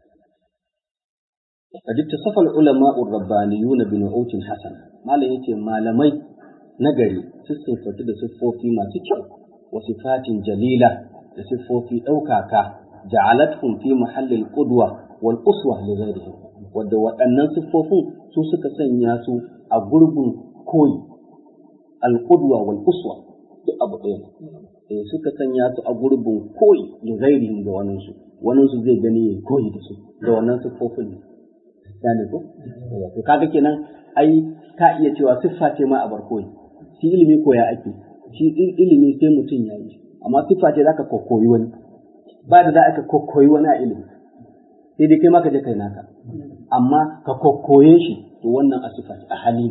قد اتصف العلماء الربانيون بنعوت حسنه malam yace malamai nagari sun siffatu da siffofi masu kyau wa sifatin jalila da siffofi ɗaukaka ja'alathum fi mahallil qudwa wal uswa li ghayrihim wadda waɗannan siffofin su suka sanya su a gurbin koyi al qudwa wal uswa duk abu ɗaya eh suka sanya su a gurbin koyi li ghayrihim ga wannan su wannan su zai gani ya koyi da su da wannan siffofin ne gane ko to kaga kenan ai ka iya cewa siffa ce ma a barkoyi shi ilimi koya ake shi ilimi sai mutum ya yi amma siffa ce zaka kokkoyi wani ba da za ka kokkoyi wani a ilimi sai dai kai ma ka je kai naka amma ka kokkoye shi to wannan a siffa a hali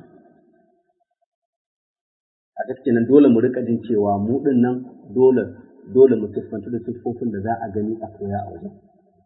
a gaske nan dole mu rika jin cewa mu din nan dole dole mu siffantu da siffofin da za a gani a koya a wajen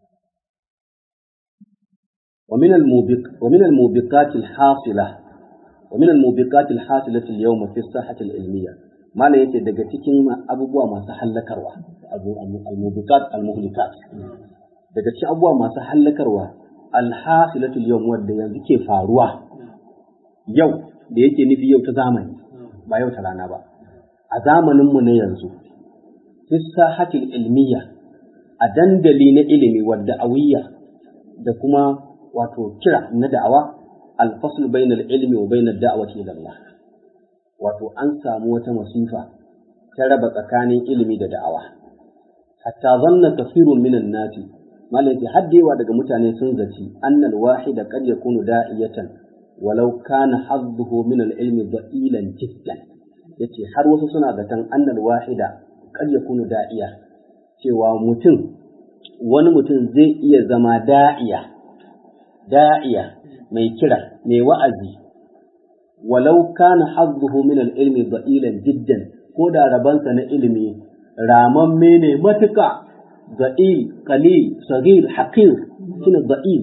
ومن الموبق ومن الموبقات الحاصلة ومن الموبقات الحاصلة اليوم في الساحة العلمية ما لا يتي daga cikin abubuwa masu hallakarwa al-mubiqat al-muhlikat daga cikin abubuwa masu hallakarwa al-hasilatul yawm wanda yanzu ke faruwa yau da yake nufi yau ta zamani ba yau ta rana ba a zamanin mu na yanzu fi sahatil ilmiya a dandali na ilimi wadda awiyya da kuma wato kira na da'awa alfasl bainal ilmi wa bainad da'wati ila Allah wato an samu wata masifa ta raba tsakanin ilimi da da'awa hatta zanna kafirun minan nasi malaki haddewa daga mutane sun zaci annal wahida qad yakunu da'iyatan walau kana hazzuhu min al-ilmi da'ilan jiddan yace har wasu suna zaton annal wahida qad yakunu da'iya cewa mutum wani mutum zai iya zama da'iya da'iya mai kira mai wa'azi walau kana hazzuhu min al-ilmi da'ilan jiddan ko da rabansa na ilimi ramamme ne matuka da'il qalil sagir haqir shine da'il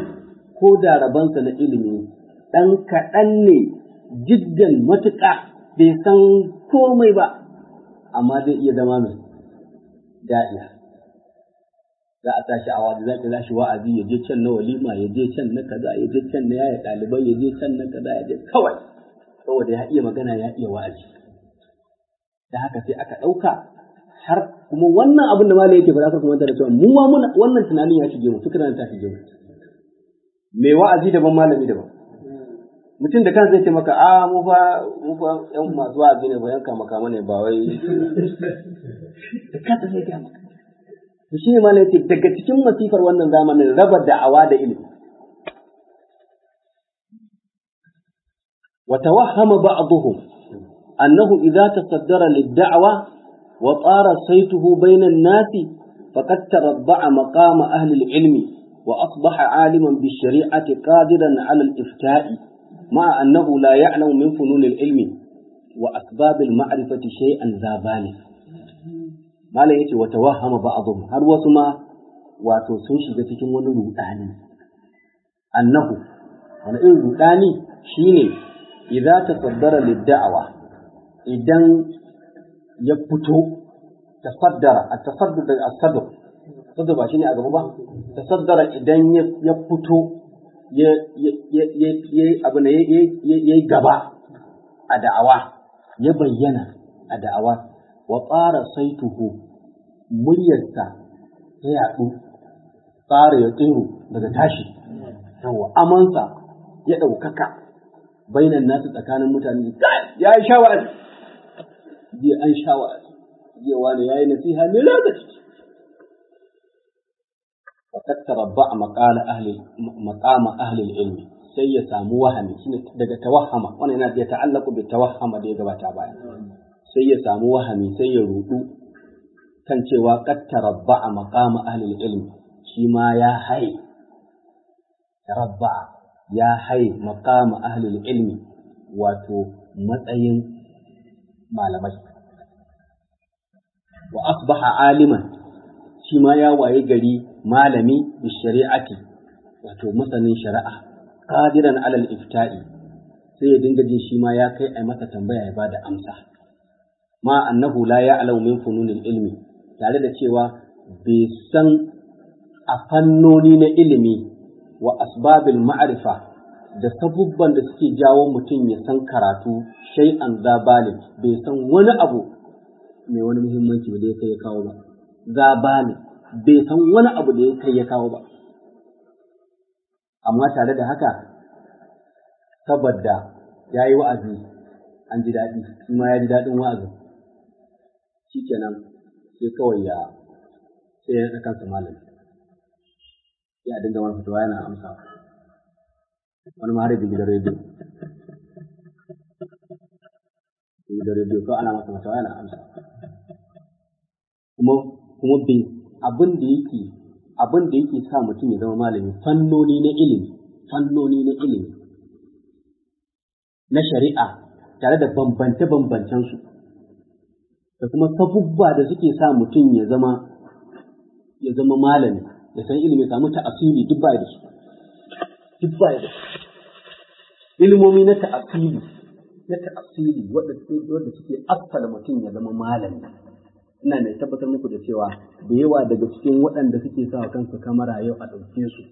ko da rabansa na ilimi dan kaɗan ne jiddan matuka bai san komai ba amma zai iya zama mai da'iya za a tashi a wa'azi za a shi wa'azi ya je can na walima ya je can na kaza ya je can na yaya ɗalibai ya je can na kaza ya je kawai saboda ya iya magana ya iya wa'azi da haka sai aka ɗauka har kuma wannan abin da malai yake faɗa kuma da cewa mu ma muna wannan tunanin ya shige mu fikiran ta shige mu mai wa'azi daban malami daban mutum da kansa zai ce maka a mu fa mu fa yan masu wa'azi ne ba yanka maka ne ba wai da kansa sai ga maka to shine malai yace daga cikin masifar wannan zamanin raba da'awa da ilimi wa tawahhama ba'dhum annahu idza tasaddara lid-da'wa wa tara saytuhu bayna an-nasi faqad tarabba'a maqama ahli al-ilmi wa asbaha 'aliman bi-shari'ati qadiran 'ala al-ifta'i ma'a annahu la ya'lamu min funun al-ilmi wa asbab al-ma'rifati shay'an za balik malam yace wa tawahhama ba'dhum har wasu ma wato sun shiga cikin wani rudani annahu wani irin rudani shine idza tasaddara lid-da'wa idan ya fito tasaddara at-tasaddur da as-sadr sadr ba shine a gaba ba tasaddara idan ya fito ya ya ya abu ne ya gaba a da'awa ya bayyana a da'awa wa tsara saituhu muryarsa ta yaɗu tsara ya tsiru daga tashi yawa amansa ya ɗaukaka bainan nasu tsakanin mutane ya yi shawara jiya an shawara jiya wani ya yi nasiha mai lokaci وقد تربع مقال أهل مقام أهل العلم sai ya samu wahami shine daga tawahama wannan yana da ta'allaku bi tawahama da ya gabata baya sai ya samu wahami sai ya rudu kan cewa qad tarabba'a maqama ahli ilmi shi ma ya hai tarabba'a ya hai maqama ahli ilmi wato matsayin malamai wa asbaha aliman shi ma ya waye gari malami bi shari'ati wato masanin shari'a qadiran alal ifta'i sai ya dinga jin shi ma ya kai ai masa tambaya ya bada amsa ma annahu la ya'lamu min fununil ilmi tare da cewa bai san a fannoni na ilimi wa asbabil ma'rifa da sabubban da suke jawo mutum ya san karatu shay'an zabalin bai san wani abu mai wani muhimmanci da ya kai ya kawo ba zabalin bai san wani abu da ya kai ya kawo ba amma tare da haka saboda ya yi wa'azi an ji daɗi shi ma ya ji daɗin wa'azin shi kenan sai kawai ya sai ya kansa malami ya dinga wani fitowa yana amsa wani ma har da gidan rediyo gidan rediyo kawai ana masa fitowa yana amsa kuma kuma bai abin da yake abin da yake sa mutum ya zama malami fannoni na ilimi fannoni na ilimi na shari'a tare da bambance-bambancensu da kuma sabubba da suke sa mutum ya zama ya zama malami ya san ilimi samu ta'asiri duk baya da su duk baya da su ilimomi na ta'asiri na ta'asiri wanda suke asfala mutum ya zama malami ina mai tabbatar muku da cewa da yawa daga cikin waɗanda suke sa kansu kamara yau a ɗauke su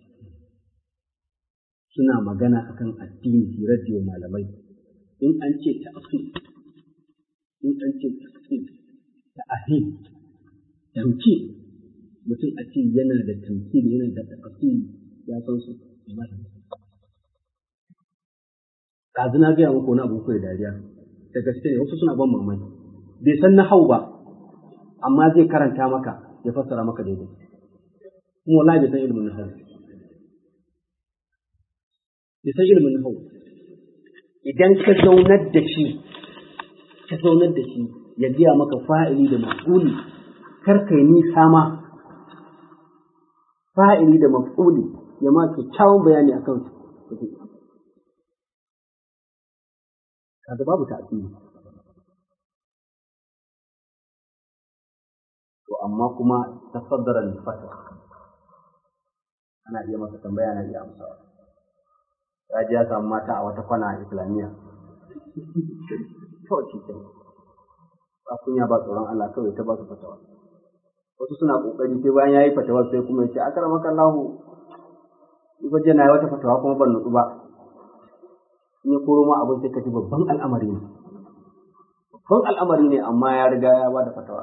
suna magana akan addini su radiyo malamai in an ce ta'asir in an ce ta'asir ta'ahim tamki mutum a ce yana da tamkir yana da ta'asir ya san su kazu na gaya muku wani abu kai dariya da gaske ne wasu suna ban mamaki bai san na hau ba amma zai karanta maka ya fassara maka daidai kuma wallahi bai san ilimin nahwu bai san ilimin nahwu idan ka zaunar da shi ka zaunar da shi ya gaya maka fa'ili da maf'uli kar kai nisa ma fa'ili da maf'uli ya ma kyakkyawan bayani akan su kaga babu ta'asiri to amma kuma tafaddara al-fatwa ana iya masa tambaya na iya amsawa ya ji ya samu mata a wata kwana a islamiyya kawai shi kenan ba kunya ba tsoron Allah kawai ta ba su fatawa wasu suna kokari sai bayan yayi fatawa sai kuma yace akramaka Allah ni je na yi wata fatawa kuma ban nutsu ba in ya koro ma abin sai ka ji babban al'amari ne babban al'amari ne amma ya riga ya ba da fatawa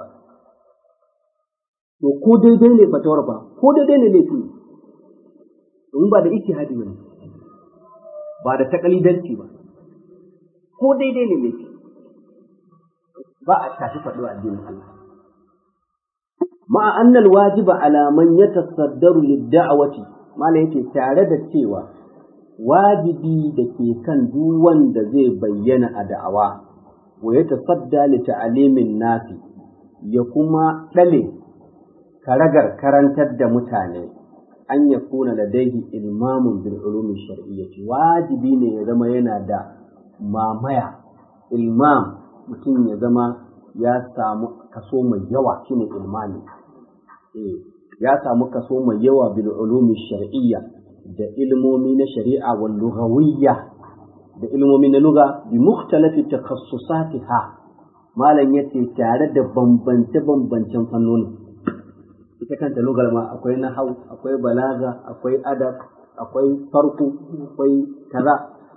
to ko daidai ne fatawar ba ko daidai ne laifi domin ba da ijtihadi ba ne ba da takalidanci ba ko daidai ne laifi ba a tashi faɗo addinin Allah ma'a annal wajiba ala man yatasaddaru lid-da'wati mala yake tare da cewa wajibi da ke kan duk wanda zai bayyana a da'awa wa ya tasadda li ta'alimin nasi ya kuma ɗale karagar karantar da mutane an ya kuna ladaihi ilmamun bil ulumi shar'iyyati wajibi ne ya zama yana da mamaya ilmam mutum ya zama ya samu kaso mai yawa shine ilmani ya samu kaso mai yawa bil ulumi shar'iyya da ilmomi na shari'a wal lughawiyya da ilmomi na lugha bi mukhtalafi takhassusatiha malam yace tare da bambance bambancen fannoni ita kanta lugar ma akwai nahau akwai balaga akwai adab akwai farko akwai kaza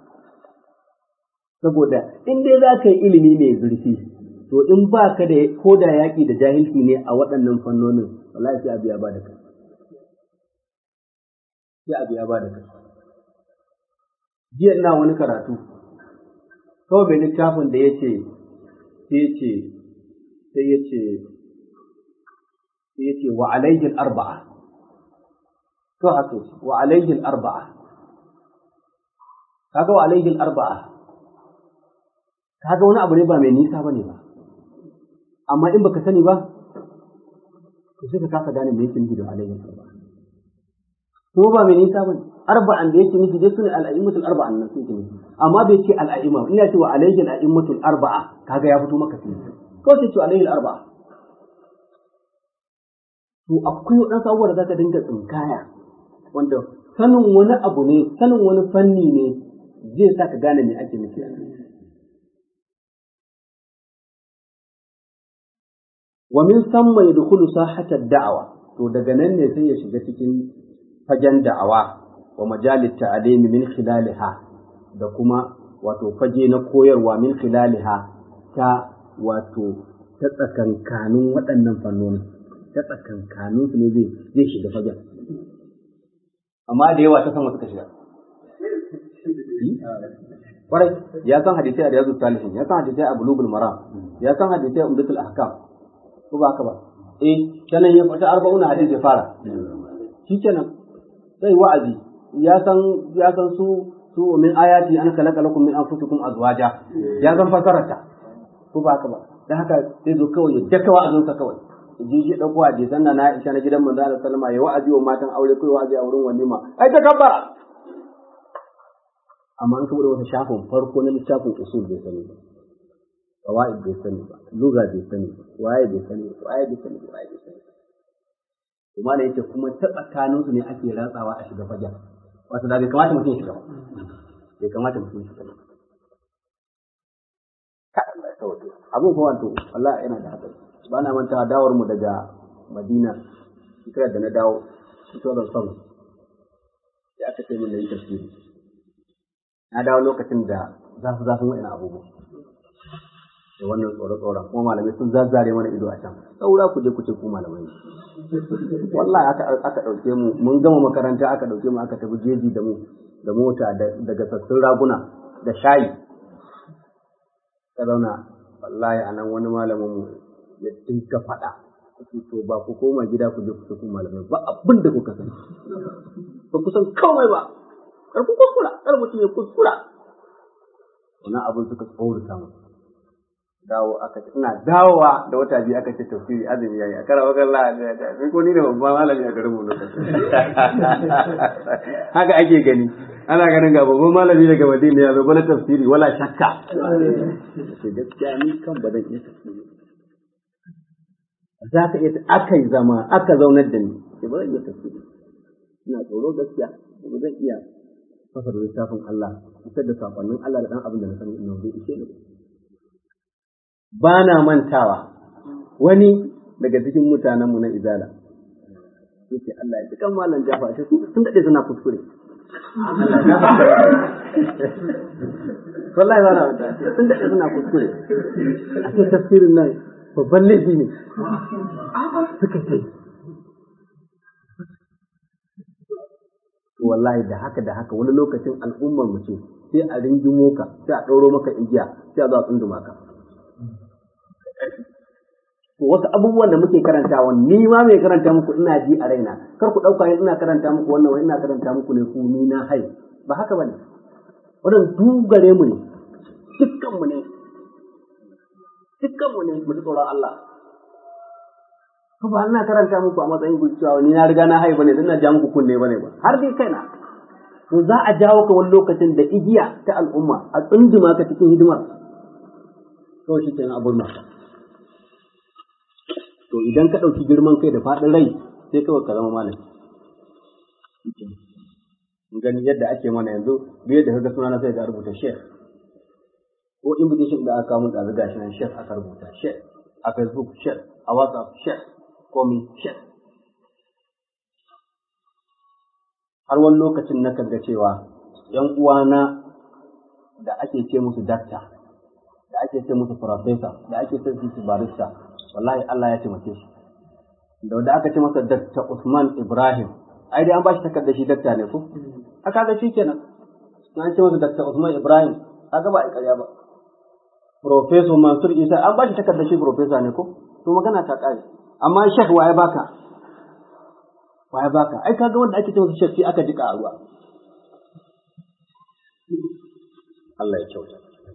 saboda in dai za ka yi ilimi mai zurfi to in ba ka da ko da yaƙi da jahilci ne a waɗannan fannonin wallahi sai abu ya ba da kai sai abu ya ba da kai jiya ina wani karatu kawai mai littafin da ya ce sai ce sai ya ce sai ya ce wa alaihi arba'a to haka wa alaihi arba'a kaga wa alaihi arba'a kaga wani abu ne ba mai nisa bane ba amma in baka sani ba to sai ka kasa gane me yake nufi da alaihi arba'a ko ba mai nisa bane arba'an da yake nufi dai sune al-a'immatul arba'an nan suke nufi amma bai ce al-a'imma ina cewa alaihi al-a'immatul arba'a kaga ya fito maka fili ko sai ce alaihi al-arba'a to akwai waɗansu abubuwa da zaka dinga tsinkaya wanda sanin wani abu ne sanin wani fanni ne zai sa ka gane me ake nufi wa min samma yadkhulu sahata da'awa to daga nan ne sai ya shiga cikin fagen da'awa wa majalit ta'alimi min khilaliha da kuma wato fage na koyarwa min khilaliha ta wato ta tsakankanin waɗannan fannoni ta tsakankanin su ne zai zai shiga fagen amma da yawa ta sama suka shiga kwarai ya san hadisai a riyazu salihin ya san hadisai a bulugul maram ya san hadisai a umdatul ahkam ko ba haka ba eh kenan ya fata arba'una hadisi ya fara shi kenan sai wa'azi ya san ya san su su min ayati an khalaqa lakum min anfusikum azwaja ya san fasararta ko ba haka ba dan haka sai zo kawai ya daka wa'azin sa kawai ji shi dauko hadisan na Aisha na gidan manzo Allah sallama ya wa'azi wa matan aure kai wa'azi a wurin walima ai ta kabbara amma an kawo wata shafin farko na littafin usul bai sani ba qawaid bai sani ba lugha bai sani ba waye bai sani ba waye bai sani ba waye bai sani ba kuma da yake kuma ta tsakanin su ne ake ratsawa a shiga fajar wato da bai kamata mutum ya shiga ba bai kamata mutum ya shiga ba ka Allah ya sauke abun fa wato Allah yana da hadari ba na manta dawar mu daga Madina shekarar da na dawo fito da sama sai aka ce min da yi tafsiri na dawo lokacin da zafi zafin wa'ina abubuwa da wannan tsoro-tsoron kuma malamai sun zazzare mana ido a can saura ku je ku ce ku malamai ne wallahi aka aka dauke mu mun gama makaranta aka dauke mu aka tafi jeji da mu da mota daga sassun raguna da shayi ka zauna wallahi anan wani malamin mu ya dinka faɗa to ba ku koma gida ku je ku ce ku malamai ba abin da kuka sani ba ku san komai ba kar ku kuskura kar mutum ya kuskura wannan abin suka tsorata mu dawo aka ce ina dawowa da wata biyu aka ce tafsiri azumi yayi a karawa kan Allah ya ta sai ko ni da babban malami a garin mu lokacin haka ake gani ana ganin ga babban malami daga Madina ya zo bana tafsiri wala shakka sai gaskiya ni kan ba zan iya tafsiri za ka iya aka yi zama aka zaunar da ni sai ba zan iya tafsiri ina tsoro gaskiya ba zan iya fasar littafin Allah fitar da sakonnin Allah da dan abin da na sani ina bai ishe ni ba na mantawa wani daga cikin mutanenmu na izala yake Allah ya ji kan malam jafa ce sun daɗe suna kuskure wallahi ba na manta sun daɗe suna kuskure a ce tafsirin nan babban laifi ne suka ce wallahi da haka da haka wani lokacin al'ummar mu ce sai a ringimo ka sai a ɗauro maka igiya sai a zo a tsunduma ka to wasu abubuwan da muke karantawa ni ma mai karanta muku ina ji a raina kar ku ɗauka ina karanta muku wannan wai ina karanta muku ne ku ni na hai ba haka bane wannan dugare mu ne dukkan mu ne dukkan mu ne mu ji tsoron Allah ko ba ina karanta muku a matsayin gurcewa ni na riga na hai bane dan na ja muku kunne bane ba har dai kaina to za a jawo ka wani lokacin da igiya ta al'umma a tsunduma ka cikin hidimar kawai shi kenan abun maka to idan ka ɗauki girman kai da faɗin rai sai kawai ka zama malami gani yadda ake mana yanzu duk yadda kaga suna na sai ga rubuta shek ko invitation da aka mun da gashi nan shek aka rubuta shek a facebook shek a whatsapp shek komi shek har wani lokacin na ga cewa ‘yan uwana da ake ce musu dakta, da ake ce musu profesa, da ake ce musu barista, wallahi Allah ya taimake su. Da wanda aka ce masa dakta Usman Ibrahim, ai dai an ba shi takardar shi dakta ne ko? Aka ga shi kenan. An ce masa dakta Usman Ibrahim, aka ba a ƙarya ba. Profesor Mansur Isa, an ba shi takardar shi profesa ne ko? To magana ta ƙare. Amma shek wa ya baka? Wa ya baka? Ai kaga wanda ake ce masa shek aka jika a ruwa. Allah ya kyauta.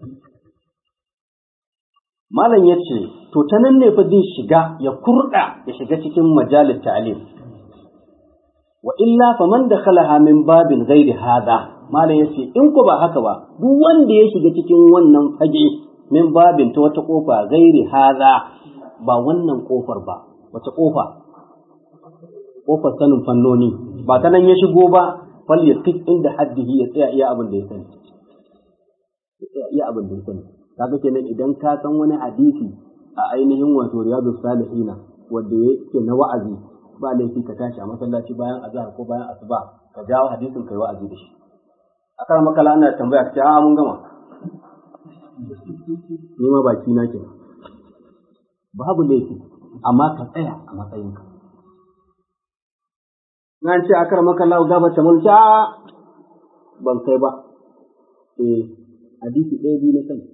Malam ya ce, To, ta nan ne fa zai shiga ya kurɗa ya shiga cikin majalis ta'alim. Wa illa fa man da khalaha min babin ghairi hada. Malam ya ce, In ku ba haka ba, duk wanda ya shiga cikin wannan fage min babin ta wata ƙofa gairi hada ba wannan ƙofar ba, wata ƙofa? Ƙofar sanin fannoni, ba ta nan ya shigo ba, fal ya inda haddihi ya tsaya iya abin da ya sani. iya abin da ya sani kaga kenan idan ka san wani hadisi a ainihin wato riyadu salihina wanda yake na wa'azi ba laifi ka tashi a masallaci bayan azhar ko bayan asuba ka jawo hadisin kai wa'azi da shi akan makala ana tambaya ka ce a mun gama ni ma baki na kenan babu laifi amma ka tsaya a matsayinka na ce akar makala gaba ta mulki a ban kai ba eh hadisi ɗaya biyu na sani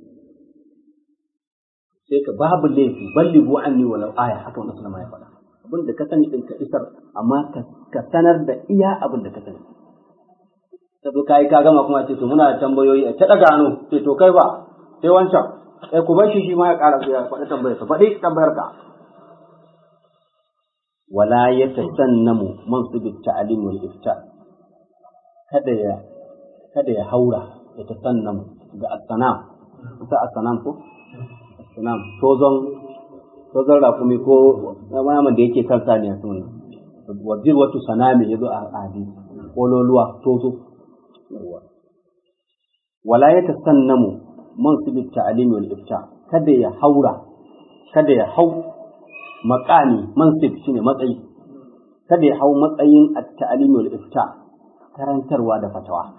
sai ka babu laifi ballighu anni walau aya haka wannan sallama ya faɗa abin da ka sani din ka isar amma ka sanar da iya abin da ka sani ta zo kai ka gama kuma ce to muna da tambayoyi a ta daga hannu ce to kai ba sai wancan eh ku bar shi shi ma ya ƙara ya faɗi tambayar ka faɗi tambayar ka wala yatasannamu mansubit ta'lim wal ifta kada ya kada ya haura ya tasannamu da asanam ita asanam ko asanam tozon tozon rakumi ko naman da yake kan saniya sun wajir watu sanami yazo a hadisi kololuwa tozo wala ya tasannamu mansibit ta'lim wal ifta kada ya haura kada ya hau maqami mansib shine matsayi kada ya hau matsayin at-ta'lim wal ifta karantarwa da fatawa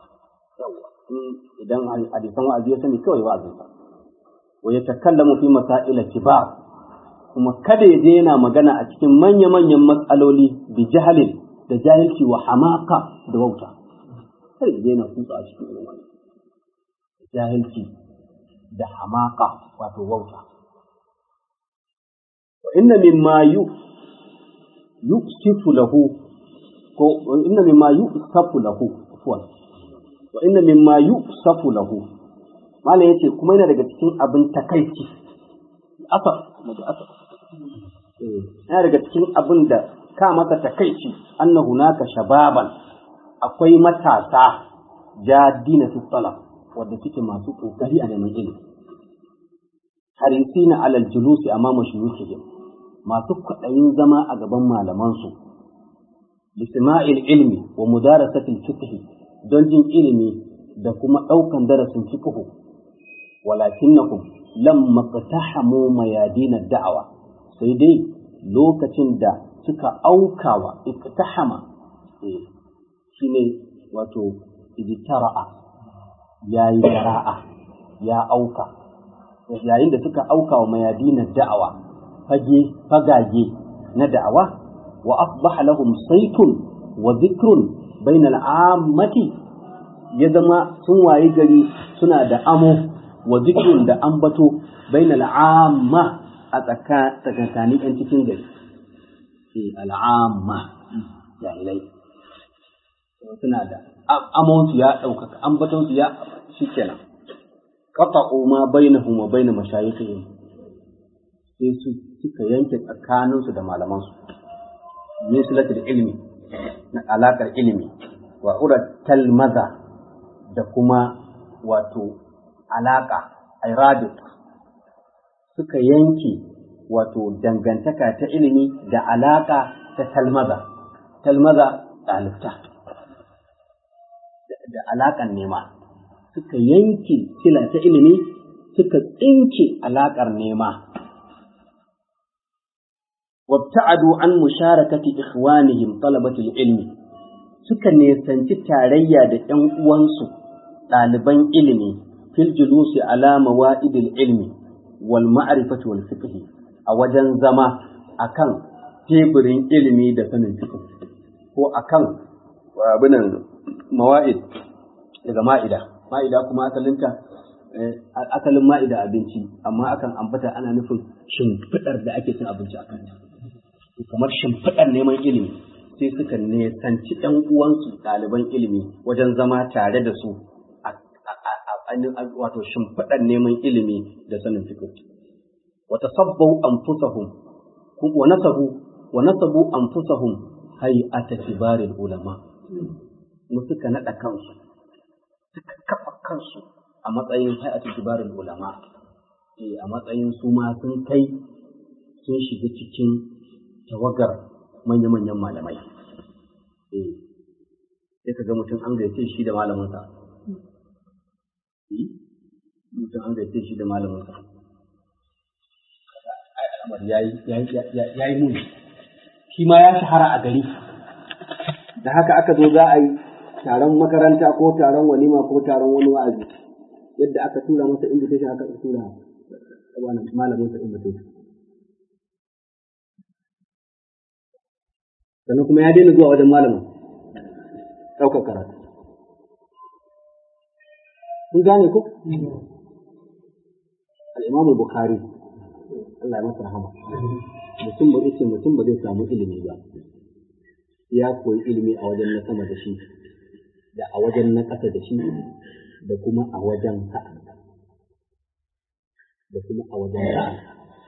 idan hadisan wa'azi ya sani kawai wa'azinsa wa ya takallamu fi masaila kibar kuma kada ya je yana magana a cikin manya-manyan matsaloli bi jahalin da jahilci wa hamaka da wauta kada ya je yana kutsa a cikin irin wannan jahilci da hamaka wato wauta wa inna mimma yu yusifu lahu ko inna mimma yusafu lahu afwan wa inna mimma yusafu lahu malam yace kuma yana daga cikin abin takaici asaf daga asaf eh yana daga cikin abin da ka masa takaici anna hunaka shababan akwai matasa jadina fi talab wanda suke masu kokari a neman ilimi harisina alal julusi amama shuyukhihim masu kwaɗayin zama a gaban malamansu lisma'il ilmi wa mudarasatil fiqh don jin ilimi da kuma ɗaukan darasin fiqh walakinnakum lamma qtahamu mayadin da'awa sai dai lokacin da suka aukawa iqtahama shine wato ijtara'a yayi jara'a ya auka yayin da suka auka wa mayadin da'awa fage fagage na da'awa wa asbaha lahum saytun wa dhikrun bainal ammati ya zama sun wayi gari suna da amo wa zikrun da ambato bainal amma a tsakanin yan cikin gari eh al'amma jahilai suna da amon su ya ɗaukaka ambaton su ya shikenan qata'u ma bainahum wa bain mashayikhihim sai su suka yanke tsakaninsu da malamansu min silatul ilmi na alakar ilimi wa urat talmaza da kuma wato alaƙa iradit suka yanke wato dangantaka ta ilimi da alaƙa ta talmaza talmaza ɗalibta da alaƙar nema suka yanke sila ta ilimi suka tsinke alaƙar nema وابتعدوا عن مشاركة إخوانهم طلبة العلم suka nesanci tarayya da ‘yan uwansu ɗaliban ilimi fil julusi ala mawa'idil ilmi wal ma'rifati wal fiqh a wajen zama akan teburin ilimi da sanin fiqh ko akan abinan mawa'id daga ma'ida ma'ida kuma asalinta asalin ma'ida abinci amma akan ambata ana nufin shimfiɗar da ake cin abinci a kanta kamar shimfiɗar neman ilimi sai suka nesanci ɗan uwansu ɗaliban ilimi wajen zama tare da su a wato shimfiɗar neman ilimi da sanin fiqh wa tasabbau anfusahum wa nasabu wa nasabu anfusahum hay'ata kibaril ulama mu suka nada kansu suka kafa kansu a matsayin hay'atu kibaril ulama eh a matsayin su ma sun kai sun shiga cikin tawagar manya-manyan malamai. Eh, sai ka ga mutum an gaice shi da malaminsa. Mutum an gaice shi da malaminsa. Al'amar ya yi muni. Shi ma ya shahara a gari. Da haka aka zo za a yi taron makaranta ko taron walima ko taron wani wa'azi. Yadda aka tura masa invitation aka tura malaminsa invitation. sannan kuma ya daina zuwa wajen malamin ɗaukar karatu. Kun gane ko? Al'imamu Bukhari, Allah ya masa rahama, mutum ba ce mutum ba zai samu ilimi ba, ya koyi ilimi a wajen na sama da shi, da a wajen na ƙasa da shi, da kuma a wajen sa'anta, da kuma a wajen sa'anta.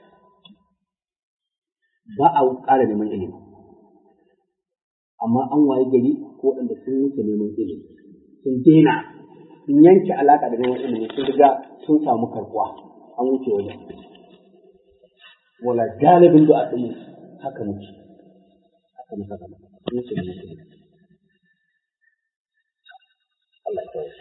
Ba a ƙara neman ilimi. amma an waye gari ko waɗanda sun wuce neman ilimi sun daina sun yanke alaƙa da neman ilimi sun riga sun samu karɓuwa an wuce wajen wala galibin da a ɗin haka muke haka muka zama sun wuce neman ilimi Allah ya kawo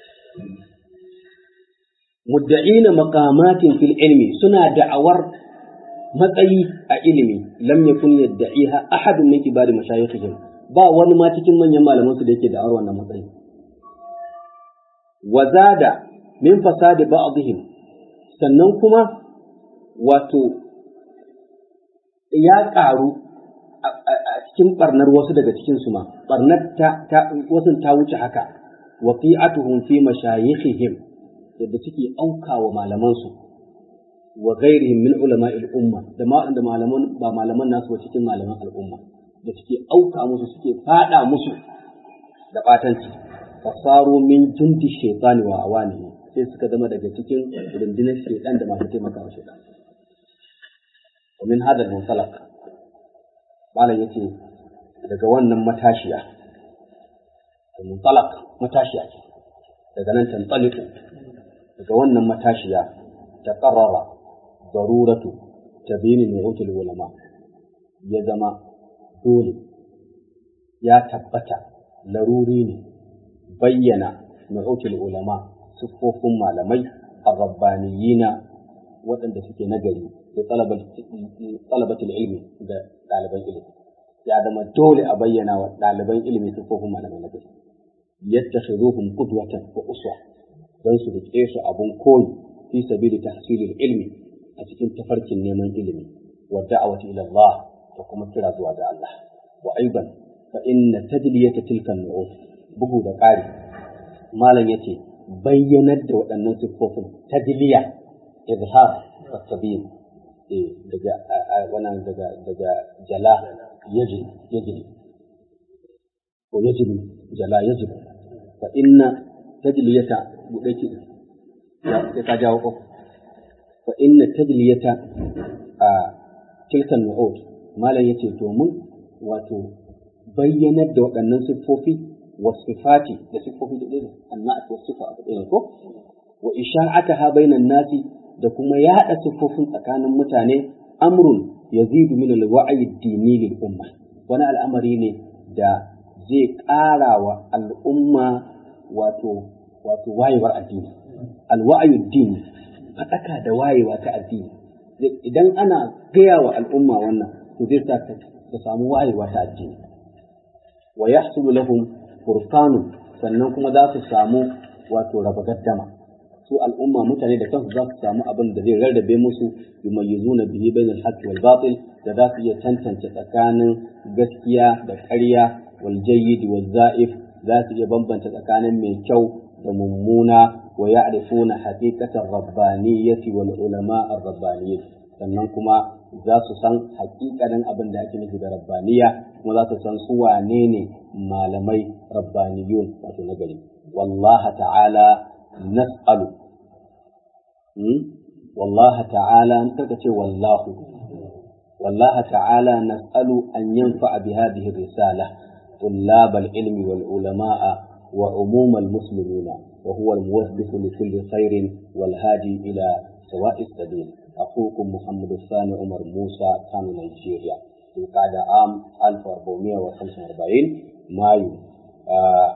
mudda'ina maqamatin fil ilmi suna da'awar matsayi a ilimi lam yakun yadda'iha ahadun min kibari mashayikhihim ba wani ma cikin manyan malamansu da yake da'awar wannan matsayi. Wa zada min fasadi ba'dihim sannan kuma wato ya ƙaru a cikin ɓarnar wasu daga cikin su ma ɓarnar ta, ta wasu ta wuce haka wa qi'atuhum fi mashayikhihim yadda suke aukawa malamansu wa ghairihim min ulama'il umma da ma da malaman ba malaman nasu ba cikin malaman al'umma da suke auka musu suke fada musu da batanci fasaru min jundi shaytani wa awani sai suka zama daga cikin rundunar shaytan da masu taimaka wa shaytan wa min hada munsalak malam yace daga wannan matashiya munsalak matashiya ce daga nan tantaliku daga wannan matashiya ta qarrara daruratu tabini nu'utul ulama ya zama dole ya tabbata laruri ne bayyana nu'utul ulama siffofin malamai arrabbaniyina waɗanda suke nagari da talabatul ilmi da ɗaliban ilimi ya zama dole a bayyana wa ɗaliban ilimi siffofin malamai na gari yattakhiduhum qudwatan wa uswa don su rike su abun koyi fi sabili tahsilil ilmi a cikin tafarkin neman ilimi wa da'awati ila Allah da kuma kira zuwa ga Allah wa aiban fa inna tadliyata tilka nu'ut bugu da ƙari malam yace bayyanar da waɗannan siffofin tadliya izhar wa tabiin eh daga wannan daga daga jala yajri yajri ko yajri jala yajri fa inna tadliyata budaki ya sai ka jawo ko fa inna tadliyata a tilkan nu'ud malam yace to mun wato bayyanar da waɗannan siffofi wasifati da siffofi da ɗaya annat wa sifa abu ɗaya ko wa isha'ataha bainan nasi da kuma yaɗa siffofin tsakanin mutane amrun yazidu min al-wa'yi ad-dini lil umma wani al'amari ne da zai ƙara wa al'umma wato wato wayewar addini al-wa'yu ad-dini faɗaka da wayewa ta addini idan ana gaya wa al'umma wannan to zai sa ta samu wayewa ta addini wa yahsulu lahum furqanun sannan kuma za su samu wato raba gaddama su al'umma mutane da kansu za su samu abin da zai rarrabe musu yumayyizuna bihi bainal haqqi wal batil da za su iya tantance tsakanin gaskiya da ƙarya wal jayyid wal za'if za su iya bambanta tsakanin mai kyau da mummuna wa ya'rifuna haqiqatar rabbaniyyati wal ulama ar-rabbaniyyin sannan kuma za su san haƙiƙanin abin da ake nufi da rabbaniya kuma za su san su wane ne malamai rabbaniyun wato nagari wallaha ta'ala nas'alu wallaha ta'ala kaka ce wallahu wallaha ta'ala nas'alu an yanfa'a bi hadhihi risala طلاب العلم والعلماء وعموم المسلمين وهو الموظف لكل خير والهادي إلى سواء السبيل أخوكم محمد الثاني عمر موسى كان نيجيريا في قعدة عام 1445 مايو آه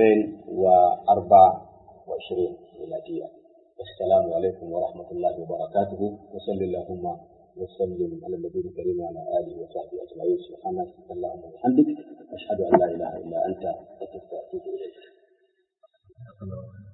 2024 ميلادية السلام عليكم ورحمة الله وبركاته وصل اللهم وسلم على النبي الكريم وعلى آله وصحبه أجمعين سبحانك اللهم وبحمدك أشهد أن لا إله إلا أنت أستغفرك وأتوب إليك